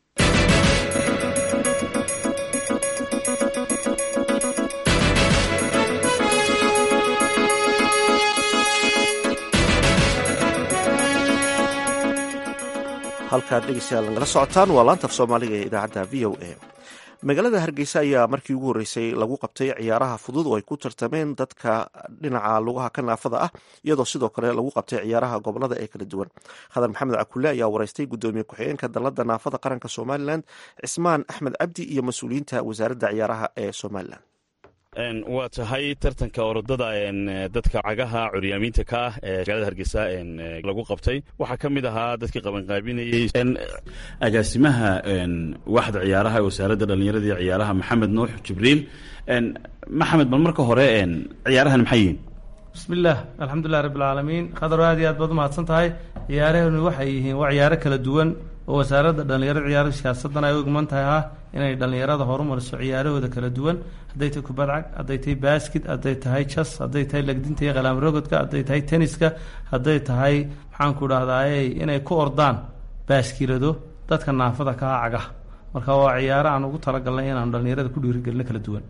halkaad dhegeystayaal nagala socotaan waa laantaf soomaaliga ee idaacadda v o a magaalada hargeysa ayaa markii ugu horreysay lagu qabtay ciyaaraha fudud oo ay ku tartameen dadka dhinaca lugaha ka naafada ah iyadoo sidoo kale lagu qabtay ciyaaraha gobolada ee kala duwan khadar maxamed cakulle ayaa wareystay guddoomiye ku-xigeenka dalladda naafada qaranka somalilan cismaan axmed cabdi iyo mas-uuliyiinta wasaaradda ciyaaraha ee somalilan waa tahay tartanka orodada dadka cagaha curyaamiinta ka ah ee magaalada hargeysa lagu qabtay waxaa ka mid ahaa dadkii qabanqaabinayey agaasimaha waxda ciyaaraha ee wasaaradda dhallinyarada iyo ciyaaraha maxamed nuux jibriil maxamed bal marka hore ciyaarahan maxay yihiin bismillaah alxamdulilah rabbilcaalamiin khadaro aad iyo aad baad umahadsan tahay ciyaarahenu waxay yihiin waa ciyaaro kala duwan oo wasaaradda dhallinyarada ciyaaraha siyaasaddan ay u igman tahay ah inay dhallinyarada horumariso ciyaarahooda kala duwan hadday tahay kubad cag hadday tahay baaskid hadday tahay jas hadday tahay legdinta iyo qalaamrogodka hadday tahay tenniska hadday tahay maxaanku dhahdaay inay ku ordaan baaskilado dadka naafada ka ah cagaha marka waa ciyaaro aan ugu talagalnay inaanu dhallinyarada ku dhiirigelino kala duwan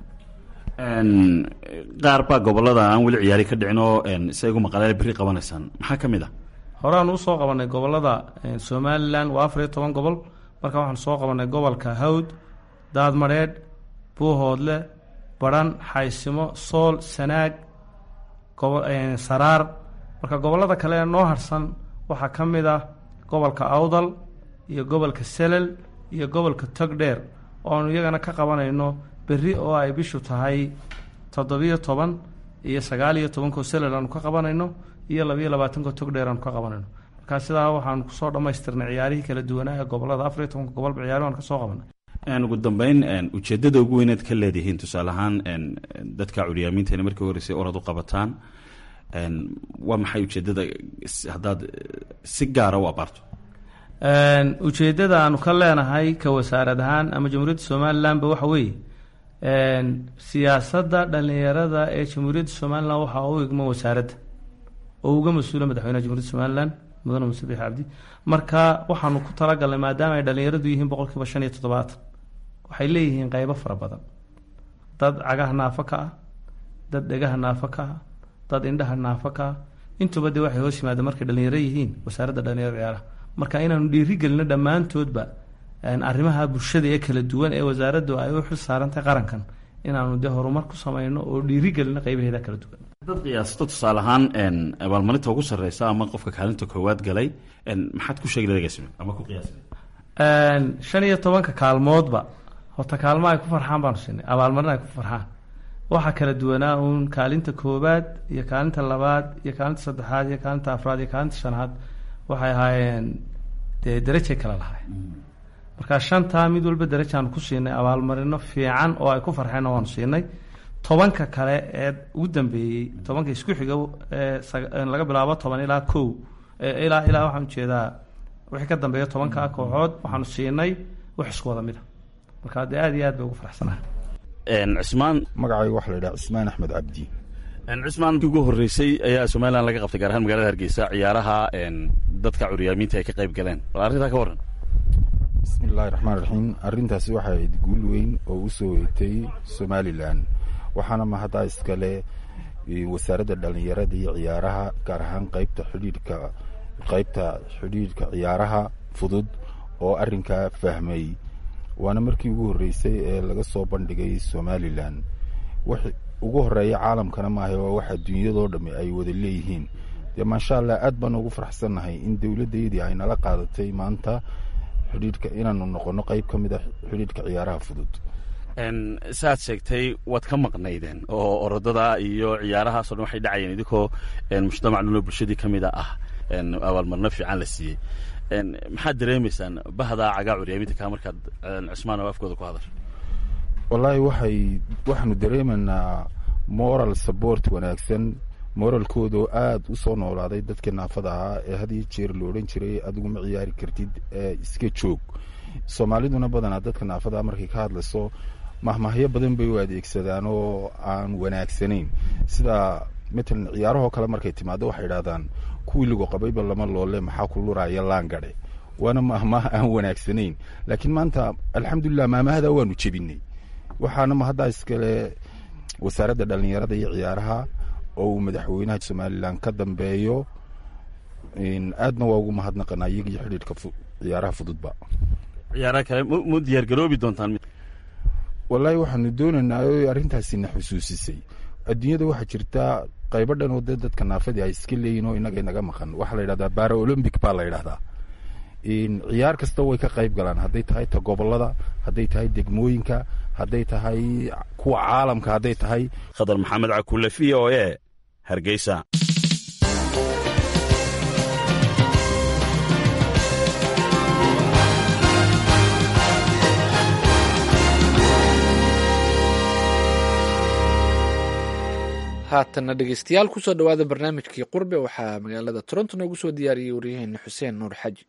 qaar baa gobolada aan weli ciyaari ka dhicin oo si ay ugu maqaleen berri qabanaysaan maxaa ka mid ah horeaan usoo qabanay gobolada somalilan waa afar iyo toban gobol marka waxaan soo qabanay gobolka hawd daadmadheedh buuhoodle badhan xaysimo sool sanaag saraar marka gobolada kale ee noo harsan waxaa ka mid ah gobolka awdal iyo gobolka selel iyo gobolka togdheer oanu iyagana ka qabanayno berri oo ay bishu tahay toddobiyo toban iyo sagaal iyo tobankoo selal aanu ka qabanayno iyo labayo labaatankoo togdheer aanu ka qabanayno markaa sidaa waxaanu kusoo dhammaystirnay ciyaarihii kala duwanaa ee gobolada afar iyo tobanka gobolba ciyaari aan kasoo qabanay ugu dambeyn ujeedada ugu weynaad ka leedihiin tusaale ahaan dadka curyaamiinteena markii horeysay orad u qabataan waa maxay ujeedada haddaad si gaara u abaarto ujeedada aanu ka leenahay ka wasaarad ahaan ama jamhuuriyadda somalilanba waxa weeye siyaasadda dhalinyarada ee jamhuuriyadda somalilan waxaa u igma wasaaradda oo uga mas-uula madaxweynaha jamhuryadda somalilan mudane muse biix cabdi marka waxaanu ku talagalnay maadaama ay dhalinyaradu yihiin boqolkiiba shan iyo toddobaatan waxay leeyihiin qeybo fara badan dad cagaha naafo ka ah dad dhegaha naafo ka ah dad indhaha naafo ka ah intuba dee waxay hoos yimaadeen markay dhalinyaro yihiin wasaaradda dhalinyarada ciyaaraha marka inaanu dhiirigelino dhammaantoodba arrimaha bulshada ee kala duwan ee wasaaraddu ay u xil saarantahay qarankan inaanu dee horumar ku sameyno oo dhiirigelino qeybaheeda kala duwan dad qiyaasato tusaale ahaan abaalmarinta ugu sarreysa ama qofka kaalinta koowaad galay maxaad ku sheegi lagasime ama ku qiyaasime shan iyo tobanka kaalmoodba horta kaalmo ay ku farxaan baanu siinay abaalmarin ay ku farxaan waxaa kala duwanaa uun kaalinta koowaad iyo kaalinta labaad iyo kaalinta saddexaad iyo kaalinta afraad iyo kaalinta shanaad waxay ahaayeen dee derajay kala lahay marka shantaa mid walba darajaanu ku siinay abaalmarino fiican oo ay ku farxeenna waanu siinay tobanka kale ee ugu dambeeyey tobanka isku xiga laga bilaabo toban ilaa kow ilaa ilaa waxaan ujeedaa wixii ka dambeeya tobanka kooxood waxaanu siinay wax isku wada mida marka dee aad iyo aad bay ugu faraxsanahay cismaan magacayga waxaa la yidhaha cismaan axmed cabdi cismaan ugu horreysay ayaa somalilan laga qabtay gaar ahaan magaalada hargeysa ciyaaraha dadka curyaamiinta ay ka qayb galeen bal arrintaa ka warran bismi illaahi raxmaan raxiim arrintaasi waxay ahayd guul weyn oo u soo weytay somalilan waxaana mahaddaa iskale wasaaradda dhallinyarada iyo ciyaaraha gaar ahaan qaybta xidhiidhka qaybta xidhiidhka ciyaaraha fudud oo arrinkaa fahmay waana markii ugu horreysay ee laga soo bandhigay somalilan wax ugu horreeya caalamkana maaha waa wax adduunyadoo dhammi ay wada leeyihiin dee maasha allah aad baan ugu faraxsannahay in dowladdaydii ay nala qaadatay maanta xidhiidhka inaanu noqono qayb ka mid a xidhiidhka ciyaaraha fudud saaad sheegtay waad ka maqnaydeen oo orodada iyo ciyaarahaasoo dhan waxay dhacayeen idinkoo mujtamac dhanoo bulshadii ka mida ah abaalmarino fiican la siiyey maxaad dareemaysaan bahdaa cagaa curyaaminta kaa markaad cismaan oo afkooda ku hadasho wallaahi waxay waxaanu dareemaynaa moral support wanaagsan moralkooda oo aada u soo noolaaday dadkii naafada ahaa ee had iyo jeer la odhan jiray adigu ma ciyaari kartid ee iska joog soomaaliduna badanaa dadka naafada markay ka hadlayso mahmahyo badan bay u adeegsadaan oo aan wanaagsanayn sida matalan ciyaarahoo kale markay timaado waxay idhahdaan kuwii lagu qabayba lama loole maxaa ku luraya laangadhe waana mahmaha aan wanaagsanayn laakiin maanta alxamdulilah maamahada waanu jebinay waxaana mahaddaa iskale wasaaradda dhallinyarada iyo ciyaaraha oo uu madaxweynaha somalilan ka dambeeyo aadna waa ugu mahadnaqanaa iyaga iyo xidhiidhka ciyaaraha fududba ciyaaraha kale mu diyaar garoobi doontaan wallaahi waxaanu doonaynaa o arrintaasina xusuusisay adduunyada waxaa jirta qaybo dhan oo dee dadka naafadii ay iska leeyihin oo inaga inaga maqan waxaa la yidhahdaa bara olombic baa la yidhahdaa ciyaar kasta way ka qayb galaan hadday tahay ta gobolada hadday tahay degmooyinka hadday tahay kuwa caalamka hadday tahay khadar maxamed cakulle v o e hargeysa haatanna dhegeystayaal kusoo dhowaada barnaamijkii qurbe waxaa magaalada toronto noogu soo diyaariyey waryaheena xuseen nuur xaji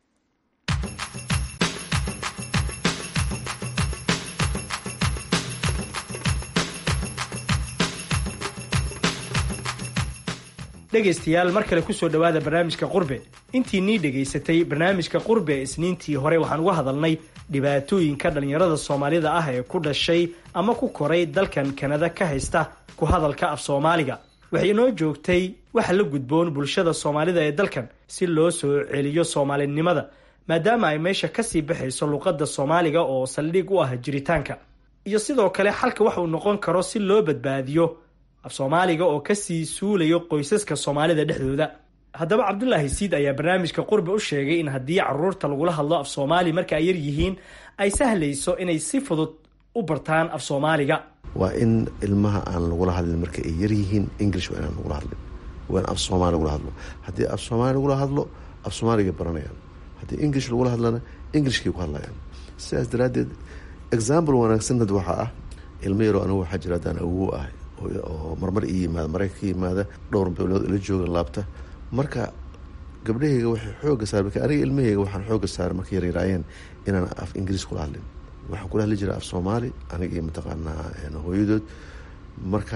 dhegaystayaal mar kale kusoo dhowaada barnaamijka qurbe intii nii dhegaysatay barnaamijka qurbe isniintii hore waxaan uga hadalnay dhibaatooyinka dhallinyarada soomaalida ah ee ku dhashay ama ku koray dalkan kanada ka haysta ku hadalka af soomaaliga waxay inoo joogtay waxa la gudboon bulshada soomaalida ee dalkan si loo soo celiyo soomaalinimada maadaama ay meesha kasii baxayso luqadda soomaaliga oo saldhig u ah jiritaanka iyo sidoo kale xalka wax uu noqon karo si loo badbaadiyo af soomaaliga oo kasii suulayo qoysaska soomaalida dhexdooda haddaba cabdulaahi siid ayaa barnaamijka qurbe u sheegay in haddii caruurta lagula hadlo af soomaali marka ay yar yihiin ay sahlayso inay si fudud u bartaan af soomaaliga waa in ilmaha aan lagula hadlin marka ay yaryihiin english waa inaan lagula hadlin waa in af soomaali lagula hadlo haddii af soomaali lagula hadlo af soomaaligay baranayaan haddii english lagula hadlana englishkay ku hadlayaan sidaas daraaddeed example wanaagsan had waxaa ah ilmo yaroo anigu waxaa jira haddaan awow ah oo marmar ii yimaada marayka ka yimaada dhowr bilood ila jooga laabta marka gabdhahayga waxay xooga saar marka aniga ilmahayga waxaan xooga saaray markay yaryaraayeen inaan af ingiriis kula hadlin waxaan kula hadli jiray af soomaali aniga iyo mataqaanaa hooyadood marka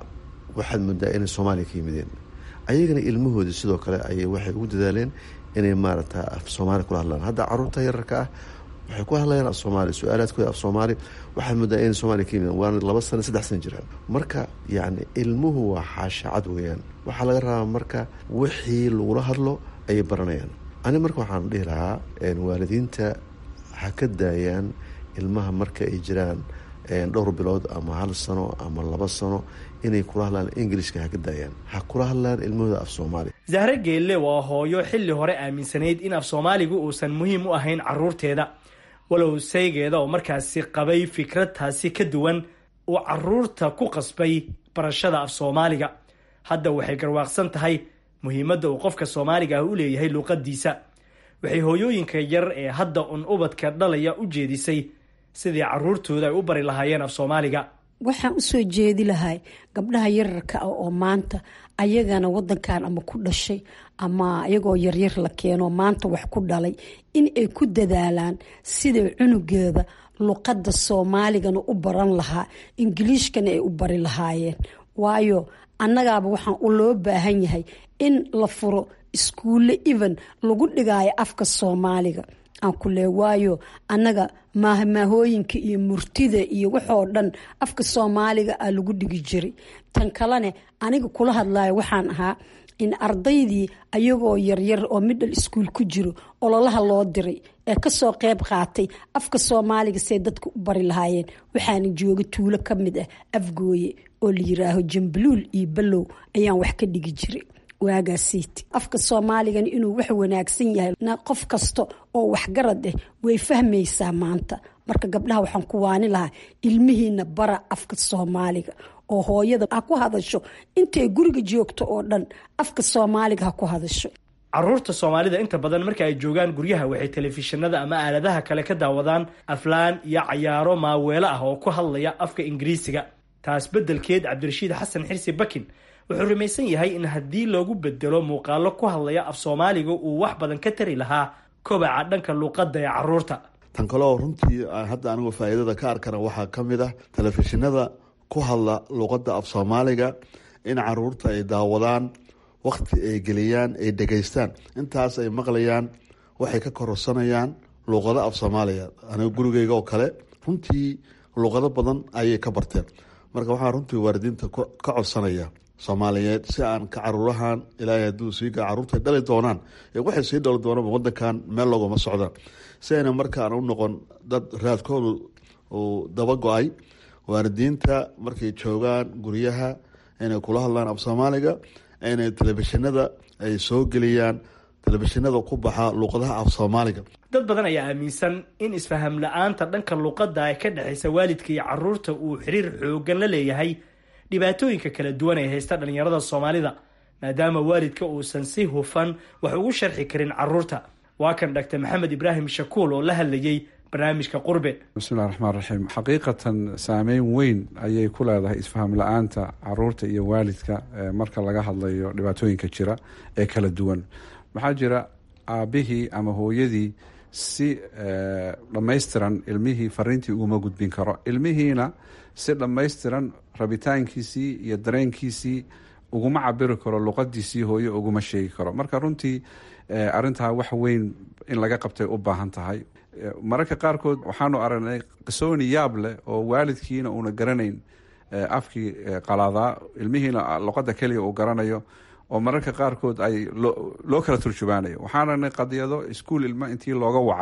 waxaad moodaa inay soomaaliya ka yimideen ayagana ilmahoodii sidoo kale ayay waxay ugu dadaaleen inay maaragta af soomaali kula hadlaan hadda caruurta yararka ah waxay ku hadlayaan af soomaali su-aalaadkooda af soomaali waxaad moodaa inay soomaaliya ka yimideen waana laba sano saddex sana jiraan marka yacni ilmuhu waa xaashacad weeyaan waxaa laga rabaa marka wixii lagula hadlo ayay baranayaan ani marka waxaan dhihi lahaa waalidiinta ha ka daayaan ilmaha marka ay jiraan dhowr bilood ama hal sano ama laba sano inay kula hadlaan ingilishka ha ka daayaan ha kula hadlaan ilmahooda af soomaali zahre geelle waa hooyo xilli hore aaminsanayd in af soomaaligu uusan muhiim u ahayn caruurteeda walow saygeeda oo markaasi qabay fikrad taasi ka duwan uu caruurta ku qasbay barashada af soomaaliga hadda waxay garwaaqsan tahay muhiimadda uu qofka soomaaliga ah u leeyahay luuqadiisa waxay hooyooyinka yar ee hadda un ubadka dhalaya u jeedisay sidii caruurtooda ay u bari lahaayeen af soomaaliga waxaan usoo jeedi lahay gabdhaha yararka ah oo maanta ayagana wadankan ama ku dhashay ama ayagoo yaryar la keeno maanta wax ku dhalay in ay ku dadaalaan siday cunugeeda luqadda soomaaligana u baran lahaa ingiliishkana ay u bari lahaayeen waayo annagaaba waxaan u loo baahan yahay in la furo iskuulle even lagu dhigaayo afka soomaaliga aan ku lee waayo annaga maahmaahooyinka iyo murtida iyo waxoo dhan afka soomaaliga ah lagu dhigi jiray tan kalene aniga kula hadlayo waxaan ahaa in ardaydii ayagoo yaryar oo midhal iskuul ku jiro ololaha loo diray ee kasoo qeyb qaatay afka soomaaliga say dadka u bari lahaayeen waxaana jooga tuulo ka mid ah afgooye oo la yiraaho jambaluul iyo ballow ayaan wax ka dhigi jiray waagaasiiti afka soomaaligana inuu wax wanaagsan yahay qof kasta oo waxgarad ah way fahmaysaa maanta marka gabdhaha waxaan ku waani lahaa ilmihiina bara afka soomaaliga oo hooyada ha ku hadasho intay guriga joogto oo dhan afka soomaaliga ha ku hadasho caruurta soomaalida inta badan marka ay joogaan guryaha waxay telefishinada ama aaladaha kale ka daawadaan aflaan iyo cayaaro maaweelo ah oo ku hadlaya afka ingiriisiga taas beddelkeed cabdirashiid xasan xirsi bakin wuxuu rumaysan yahay in haddii loogu bedelo muuqaalo ku hadlaya af soomaaliga uu wax badan ka tari lahaa kobaca dhanka luuqadda ee caruurta tan kaleo runtii hadda anigu faa'iidada ka arkana waxaa ka mid ah telefishinada ku hadla luuqadda af soomaaliga in caruurta ay daawadaan wakhti ay geliyaan ay dhegaystaan intaas ay maqlayaan waxay ka kororsanayaan luuqado af soomaaliga aniga gurigeyga oo kale runtii luuqado badan ayay ka barteen marka waxaan runtii waalidiinta ka codsanaya soomaaliyeed si aan ka caruurahan ilaahay hadduu siiga caruurta dhali doonaan waxay sii dhali doonaan wadankan meel loogama socdaan si ayna markaan u noqon dad raadkoodu uu daba go-ay waalidiinta markay joogaan guryaha inay kula hadlaan af soomaaliga inay telefishinada ay soo geliyaan telefishinada ku baxa luuqadaha af soomaaliga dad badan ayaa aaminsan in isfaham la-aanta dhanka luuqadda ee ka dhexaysa waalidka iyo caruurta uu xiriir xoogan la leeyahay dhibaatooyinka kala duwan ee haysta dhallinyarada soomaalida maadaama waalidka uusan si hufan wax ugu sharxi karin caruurta waa kan dhaktar maxamed ibraahim shakuul oo la hadlayay barnaamijka qurbe bismillahi raxmaan raxiim xaqiiqatan saameyn weyn ayay ku leedahay isfaham la-aanta caruurta iyo waalidka marka laga hadlayo dhibaatooyinka jira ee kala duwan maxaa jira aabihii ama hooyadii si dhammaystiran ilmihii fariintii uguma gudbin karo ilmihiina si dhammaystiran rabitaankiisii iyo dareenkiisii uguma cabiri karo luqadiisii hooye uguma sheegi karo marka runtii arintaa wax weyn in laga qabtay u baahan tahay mararka qaarkood waxaanu aragnay qisooni yaab leh oo waalidkiina uuna garanayn afkii qalaadaa ilmihiina luqada keliya uu garanayo oo mararka qaarkood ay loo kala turjubaanayo waxaan aragnay qadiyado iskuol ilma intii looga wacay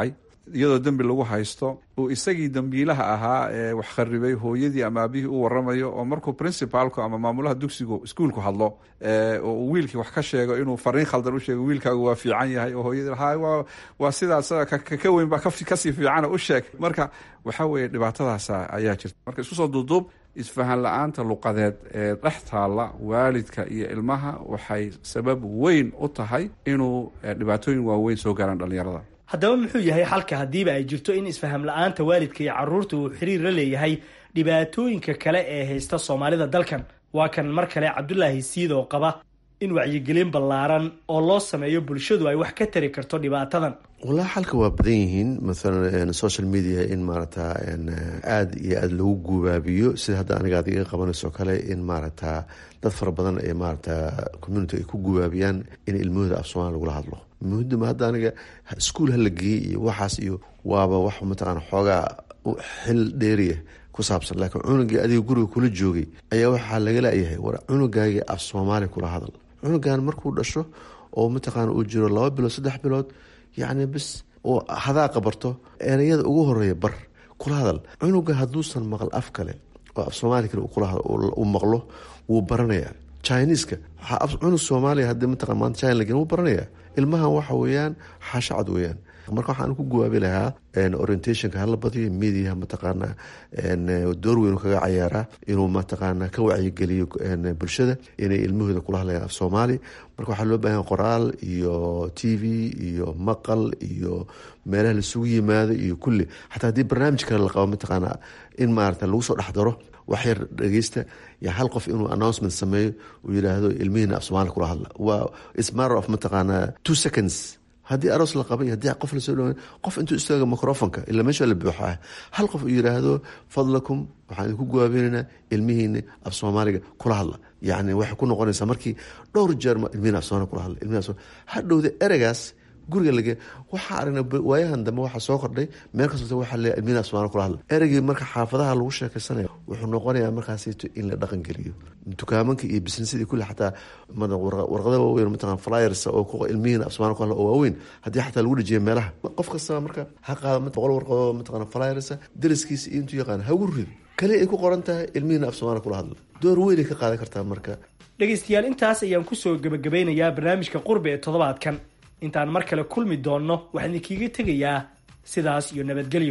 iyadoo dembi lagu haysto uu isagii dembiilaha ahaa ee wax kharibay hooyadii ama aabihii u waramayo oo markuu principalku ama maamulaha dugsigu iskuulku hadlo oo uu wiilkii wax ka sheego inuu fariin khaldan u sheego wiilkaagu waa fiican yahay oo hooyadii ha waa waa sidaas ka weyn baa kasii fiicana u sheeg marka waxaa weeye dhibaatadaas ayaa jirta marka isku soo duuduub isfahan la-aanta luqadeed ee dhex taalla waalidka iyo ilmaha waxay sabab weyn u tahay inuu dhibaatooyin waaweyn soo gaaraan dhallinyarada haddaba muxuu yahay xalka haddiiba ay jirto in isfaham la-aanta waalidka iyo caruurta uu xiriir la leeyahay dhibaatooyinka kale ee haysta soomaalida dalkan waa kan mar kale cabdulaahi siidoo qaba in wacyigelin ballaaran oo loo sameeyo bulshadu ay wax ka tari karto dhibaatadan walahi xalka waa badan yihiin maalan social media in maaragta aada iyo aada lagu guubaabiyo sida hadda aniga ad iga qabanayso kale in maaragta dad fara badan ee maaragta community ay ku guubaabiyaan in ilmahooda af somalia lagula hadlo muhidama hadda aniga iskuol hala geeyey iyo waxaas iyo waaba wax mataqaana xoogaa xil dheeriya ku saabsan laakiin cunugii adiga guriga kula joogay ayaa waxaa laga laayahay war cunugaagii af soomaali kula hadal cunugan markuu dhasho oo mataqaana uu jiro laba bilood saddex bilood yacni bis oo hadaa qabarto ereyada ugu horeeya bar kula hadal cunuga hadduusan maqal af kale oo af soomaali kale uu maqlo wuu baranayaa chineska cunug soomaaliya hadii mataqan maanta china lagen wuu baranayaa ilmahan waxa weeyaan xaashacad weeyaan marka waxaan ku gawaabi lahaa orientationka hala badiyo mediaha mataqaana door weyn kaga cayaaraa inuu mataqaana ka wacyigeliyo bulshada inay ilmahooda kula hadlayaan af soomaali marka waxaa loo baahanya qoraal iyo t v iyo maqal iyo meelaha laisugu yimaado iyo kulli xataa haddii barnaamij kale la qabo mataqaana in maarata lagu soo dhex daro waxyar dhegeysta y hal qof inuu announcement sameeyo uu yidhaahdo ilmihiina af soomaali kula hadla waa ismatter of mataqaana two seconds haddii aroos la qabay haddii qof lasoo dhawa qof intuu istaaga microfonka ilaa meesha la buuxaa hal qof uu yidhaahdo fadlakum waxaan idinku gawaabineynaa ilmihiina af soomaaliga kula hadla yacni waxay ku noqonaysaa markii dhowr jeer ilmihiina af soomaaliga kula hadla ilmihiina hadhowda ereygaas guriga lage waxaa aragna waayahan dambe waxaa soo kordhay meel kastota waxaa leeyahay ilmihiina af soomaaliga kula hadla ereygii marka xaafadaha lagu sheekaysanaya wuxuu noqonayaa markaasito in la dhaqan geliyo dukaamanka iyo businessadii kulli xataa warqada waaweyn mataqan flyers oo ilmihiina af soomaaliga ku hadla oo waaweyn haddii xataa lagu dhajiyo meelaha qof kastaba marka ha qaado boqol warqadoo mataqan flyers dariskiisa iyo intuu yaqaan ha ugu rido kali ay ku qoran tahay ilmihiina af soomaaliga kula hadla door weynay ka qaadan kartaa marka dhegaystayaal intaas ayaan kusoo gebagabeynayaa barnaamijka qurbe ee toddobaadkan intaan mar kale kulmi doonno waxaan idinkiiga tegayaa sidaas iyo nabadgelyo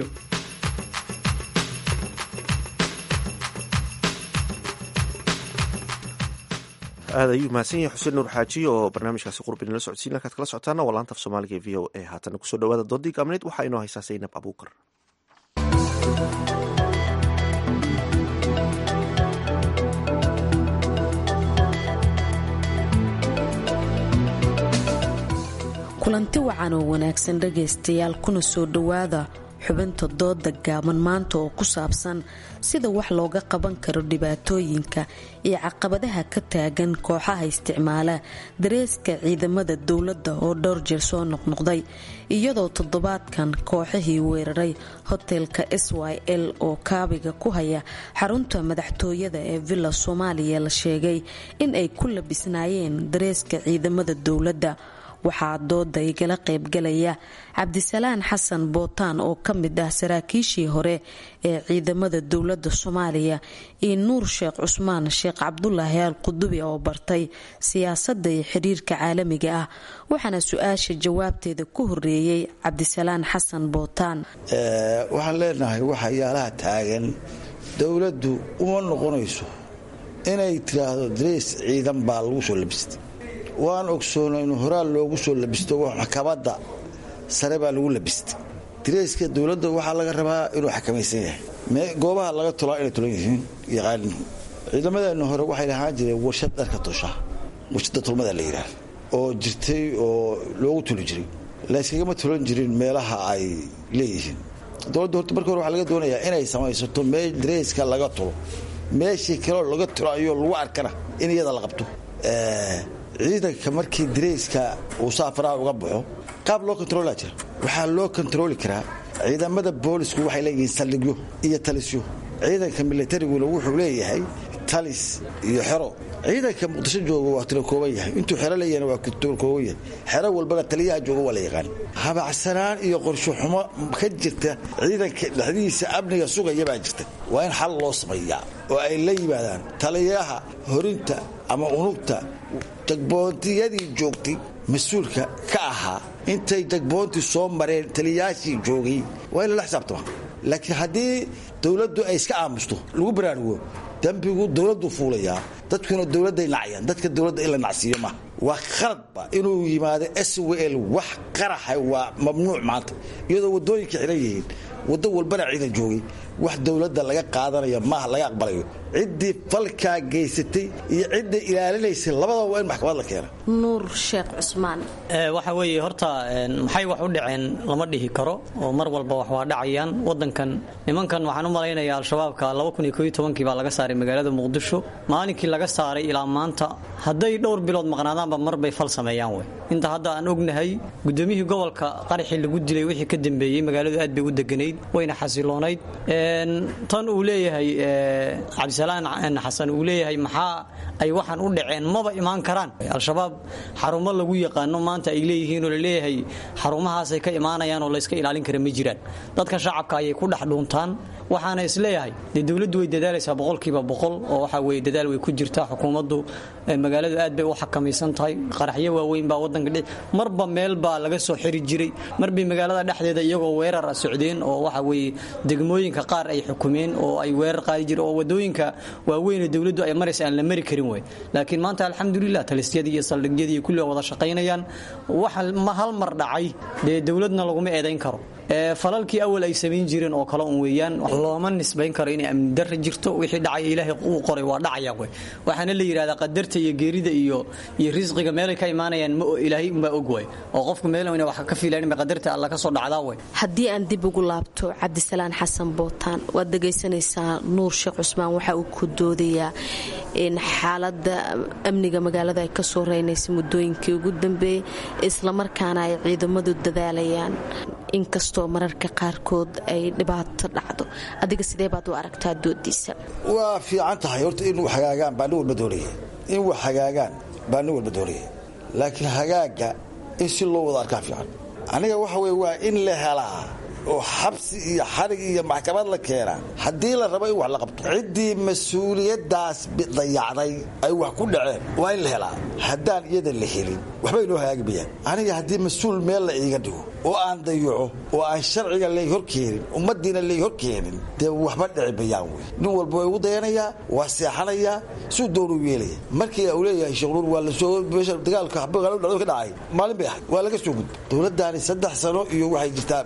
aad ayuu mahadsan yahay xuseen nuur xaaji oo barnaamijkaasi qurbi nala socodsiin halkaad kala socotaana waa laanta af soomaaliga ee v o a haatana kusoo dhawaada doodii gaabneed waxaa inoo haysaa saynab abuukar kulanti wacan oo wanaagsan dhagaystayaal kuna soo dhowaada xubinta dooda gaaban maanta oo ku saabsan sida wax looga qaban karo dhibaatooyinka iyo caqabadaha ka taagan kooxaha isticmaala dareeska ciidamada dowladda oo dhowr jeer soo noqnoqday iyadoo toddobaadkan kooxihii weeraray hotelka s y l oo kaabiga ku haya xarunta madaxtooyada ee villa soomaaliya la sheegay in ay ku labisnaayeen dareeska ciidamada dowladda waxaa dooda igala qaybgalaya cabdisalaan xasan bootaan oo ka mid ah saraakiishii hore ee ciidamada dowladda soomaaliya iyo nuur sheekh cusmaan sheekh cabdulaahi al qudubi oo bartay siyaasadda iyo xiriirka caalamiga ah waxaana su-aasha jawaabteeda ku horeeyey cabdisalaan xasan bootaan waxaan leenahay waxyaalaha taagan dowladdu uma noqonayso inay tiraahdo dareys ciidan baa lagu soo labistay waan ogsoona inu horaal loogu soo labisto maxkamadda sare baa lagu labistay dareyska dowladda waxaa laga rabaa inuu xakamaysan yahay goobaha laga tolaa inay tulan yihiin yaqaanin ciidamadeena hore waxay lahaan jireen warshad dharka tosha warshadda tulmada la yidhaah oo jirtay oo loogu tuli jiray layskagama tulan jirin meelaha ay leeyihiin dowladda horta marka hore waxaa laga doonayaa inay samaysato meel dareyska laga tulo meeshii kaleo laga tulayo lagu arkana in iyada la qabto ciidanka markii dareyska uu saafaraha uga baxo qaab loo kontaroolaa jira waxaa loo kontarooli karaa ciidamada boolisku waxay leeyihiin saldhigyo iyo talisyo ciidanka militariguna wuxuu leeyahay talis iyo xero ciidanka muqdisho jooga waa tiro kooban yahay intuu xero leeyahna waa tiro kooban yahay xero walbana taliyaha jooga waa la yaqaan habacsanaan iyo qorsho xumo ka jirta ciidanka dhexdihiisa amniga sugaya baa jirta waa in xal loo sameeyaa oo ay la yimaadaan taliyaha horinta ama unugta jagboontiyadii joogtay mas-uulka ka ahaa intay jagboontii soo mareen taliyayaashii joogay waa in lala xisaabtama laakiin haddii dowladdu ay iska aamusto lagu baraarugo dembigu dowladdu fuulayaa dadkuna dowladday nacayaan dadka dowladda in la nacsiiyo maaha waa khaladba inuu yimaado s w l wax qaraxa waa mamnuuc maanta iyadoo waddooyinka xiran yihiin waddo walbana ciidan joogay wax dowladda laga qaadanayo maaha laga aqbalayo ciddii falkaa geysatay iyo ciddii ilaalinaysay labadaba waa in maxkamad la keena nuur sheekh cusmaan waxa weeye horta maxay wax u dhaceen lama dhihi karo oo mar walba wax waa dhacayaan wadankan nimankan waxaan u malaynayaa al-shabaabka kii baa laga saaray magaalada muqdisho maalinkii laga saaray ilaa maanta hadday dhowr bilood maqnaadaanba marbay fal sameeyaan wey inta hadda aan ognahay gudoomiyihii gobolka qaraxii lagu dilay wixii ka dambeeyey magaaladu aad bay u deganayd wayna xasiloonayd tan uu leeyahay cabdisalaan xasan uu leeyahay maxaa ay waxaan u dhaceen maba imaan karaan al-shabaab xarumo lagu yaqaano maanta ay leeyihiinoo laleeyahay xarumahaasay ka imaanayaan oo layska ilaalin kara ma jiraan dadka shacabka ayay ku dhex dhuuntaan waxaana isleeyahay dee dowladdu way dadaalaysaa boqolkiiba boqol oo waxa weye dadaal way ku jirtaa xukuumaddu magaaladu aad bay u xakamaysan tahay qaraxyo waaweyn baa wadanka dhici marba meel baa laga soo xiri jiray marbay magaalada dhexdeeda iyagoo weerar a socdeen oo waxa weye degmooyinka qaar ay xukumeen oo ay weerar qaadi jireen oo wadooyinka waaweynee dowladdu ay maraysa aan la mari karin wey laakiin maanta alxamdulilah talisyadii iyo saldhigyadii iyo kulli wada shaqaynayaan waxa hal mar dhacay dee dowladna laguma eedayn karo falalkii awal ay samayn jireen oo kale un weeyaan looma nisbayn karo inay amni darra jirto wixii dhacay ilaahay uu qoray waa dhacaya wey waxaana la yidhahdaa qadarta iyo geerida iyo iyo risqiga meelay ka imaanayaan ma ilaahay unbaa og way oo qofku meel ina wax ka filayn ba qadarta alla ka soo dhacdaa wey haddii aan dib ugu laabto cabdisalaan xasan bootaan waad dhegaysanaysaa nuur sheekh cusmaan waxa uu ku doodayaa in xaaladda amniga magaalada ay ka soo reynaysa muddooyinkii ugu dambeeyey islamarkaana ay ciidamadu dadaalayaan inkastoo mararka qaarkood ay dhibaato dhacdo adiga sidee baad u aragtaa doodiisa waa fiican tahay horta in wax hagaagaan baa nin walba doonaya in wax hagaagaan baa nin walba doonaya laakiin hagaaga in si loo wada arkaa fiican aniga waxa weye waa in la helaa oo xabsi iyo xarig iyo maxkamad la keenaa haddii la rabo in wax la qabto ciddii mas-uuliyaddaas dayacday ay wax ku dhaceen waa in la helaa haddaan iyada la helin waxbay noo hagaagi mayaan aniga haddii mas-uul meel la iiga dhigo oo aan dayaco oo aan sharciga lay horkeenin ummaddiina lay horkeenin dee waxba dhici mayaan wey nin walba waa igu dayanayaa waa seexanayaa suu doonuu yeelaya markii uu leeyahay sheekhuur waa lasoo meesha dagaalka dhacdo ka dhacay maalin bay ahayd waa laga soo gudbay dowladdaani saddex sano iyo waxay jirtaa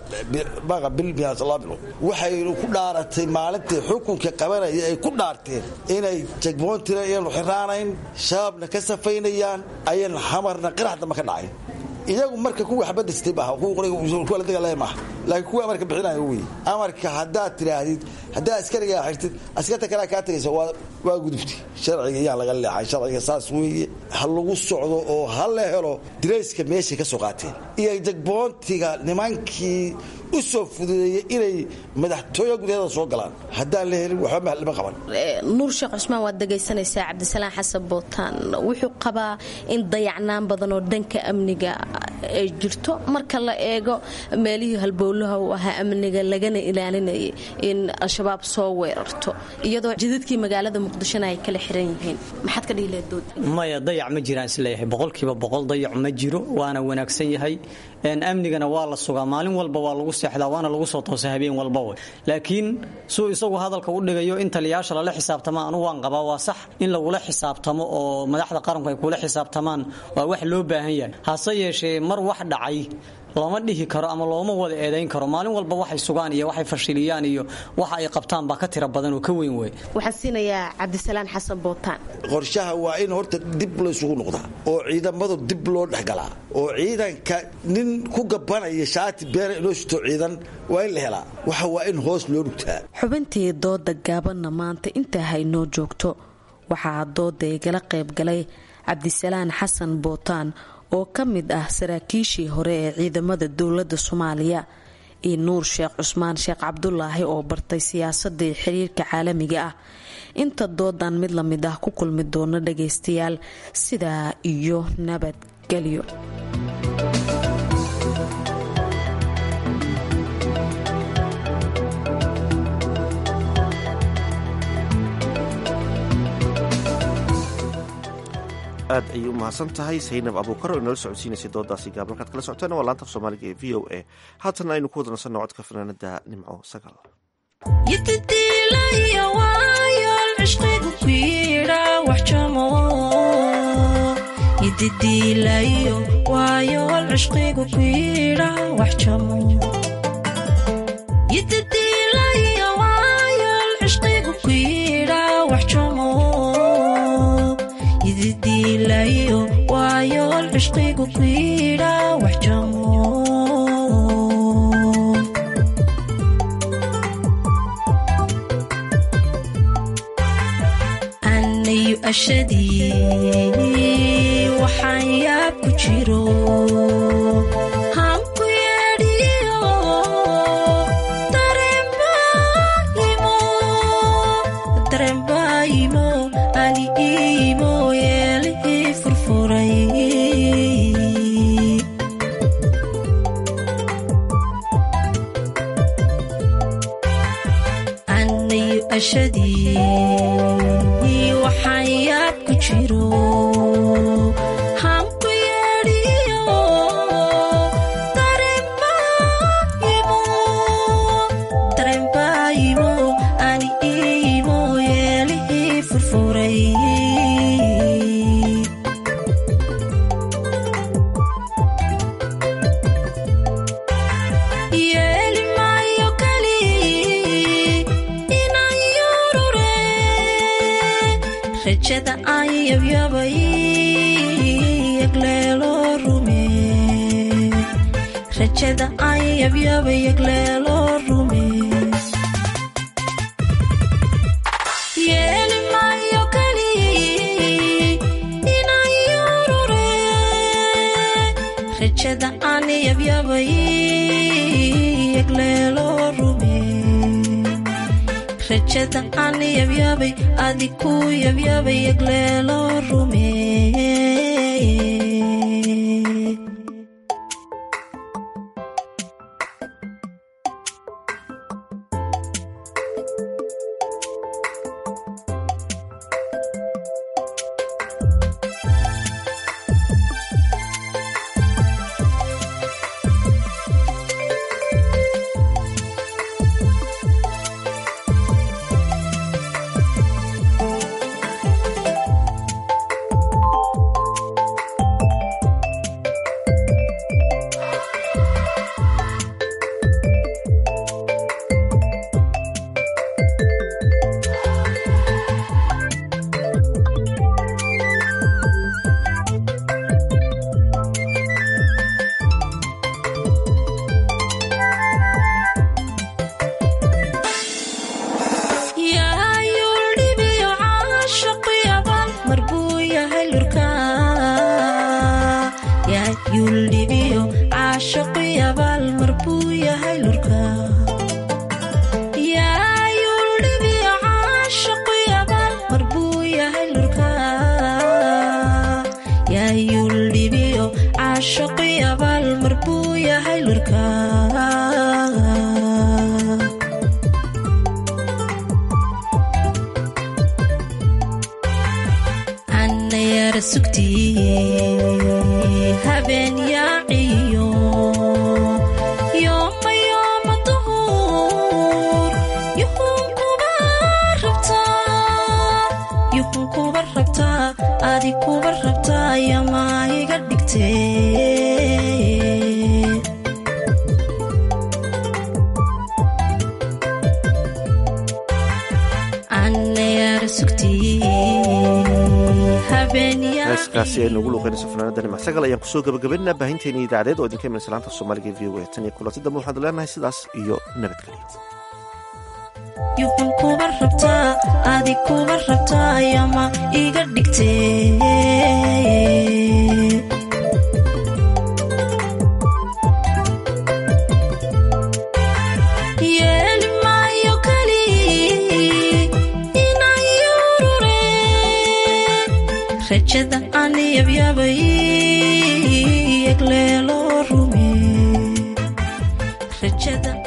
waxaynu ku dhaaratay maalintii xukunka qabanaya ay ku dhaarteen inay jagmoontina iyaanu xiraanayn shabaabna ka safaynayaan ayan xamarna qirax damba ka dhacayn iyagu marka kuwa xabadastay maaha kuwa la dagaalaya maaha laakiin kuwa amarka bixinayo wey amarka haddaad tidhaahdid haddaa askarigaa xirtid askarta kalea kaa tagaysa waa gudubti sharciga iyaan laga leexay sharciga saas weeye ha lagu socdo oo ha la helo dirayska meeshay ka soo qaateen iyo jagboontiga nimankii u soo fududeeyey inay madaxtooya gudaheeda soo galaan haddaan la helin waxba lama qaban nuur sheekh cusmaan waad dhegaysanaysaa cabdisalaan xasan bootaan wuxuu qabaa in dayacnaan badan oo dhanka amniga ay jirto marka la eego meelihii halbowlaha u ahaa amniga lagana ilaalinayay in al-shabaab soo weerarto iyadoo jidadkii magaalada muqdishona ay kala xiran yihiin maxaad ka dhihi lahayd dood maya dayac ma jiraan isleeyahay boqolkiiba boqol dayac ma jiro waana wanaagsan yahay amnigana waa la sugaa maalin walba waa lagu seexdaa waana lagu soo toosa habeen walba wey laakiin suu isagu hadalka u dhigayo in taliyayaasha lala xisaabtama anugu waan qabaa waa sax in lagula xisaabtamo oo madaxda qaranku ay kula xisaabtamaan waa wax loo baahan yahay hase yeeshee mar wax dhacay lama dhihi karo ama looma wada eedayn karo maalin walba waxay sugaan iyo waxay fashiliyaan iyo waxa ay qabtaan baa ka tira badan oo ka weyn wey waxaan siinayaa cabdisalaan xasan bootaan qorshaha waa in horta dib laysugu noqdaa oo ciidamadu dib loo dhexgalaa oo ciidanka nin ku gabanaya shaati beena inoo shito ciidan waa in la helaa waxa waa in hoos loo dhugtaa xubintii dooda gaabanna maanta intaa haynoo joogto waxaa dooda igala qaybgalay cabdisalaan xasan bootaan oo ka mid ah saraakiishii hore ee ciidamada dowladda soomaaliya iyo nuur sheekh cusmaan sheekh cabdulaahi oo bartay siyaasadii xiriirka caalamiga ah inta doodan mid lamid ah ku kulmi doono dhagaystayaal sidaa iyo nabadgelyo aad ayay u mahadsan tahay saynab abuukar oo inala socodsiinaysay doodaasi gaab markaad kala socoteen waa laanta af soomaaliga ee v o a haatana aynu ku wada nasanno codka fanaanada nimco sagaal yididiilayo waayool cishqigu ku yidha wax jamo yididiilayo waayool cishqigu ku yidha wax jamo yididiilayo waayool cishqigu ku yidha wax jamo anayu ashadii waxaan yaab ku jiro hanku yeedhiyo darembaayimo ali iimo yeelihii furfuray anayu ashadii waxaan yaab ku jiro hanku yeedhiyo darembaayimo ani iimo yeelihii furfuray yeeli maayo kali inaan yurure rajada aan yabyabay yagleelo rume rajada aan yabyabay yagleelo rume yeeli maayo kali inaan yurure rajada aan yabyabay yagleelo rume rajada aan yabyabay adiku yabyabay yagleelo rume yaayuldhibiyo caashaqyaban marbuu yahay lurka yaayuldhibiyo caashaqyabal marbuu yahay lurka yaayuldhibiyo caashaqyabal marbuu yahay lurka yaayuldhibiyo caashaqyabal marbuu yahay lurka anayara sugtii habeen yaaciyo yooma yooma duhur yuhun kuba rabtaa yuhun kuba rabtaa adi kuba rabtaa yamaa iga dhigtee anayara sugtii habeen heeskaasi aynu ugu luuqeynayso fanaanada nimc sagal ayaan kusoo gabagabaynaa baahinteeni idaacadeed oo idinka imanaysa laanta soomaaliga e v o a tan iyo kulanti dambe waxaan leenahay sidaas iyo nabadgelyo yuhun kuba rabtaa adi kuba rabtaa yama iga dhigtee yeeli maayo kali inaan rajada aan yabyabay egleelo rume rajada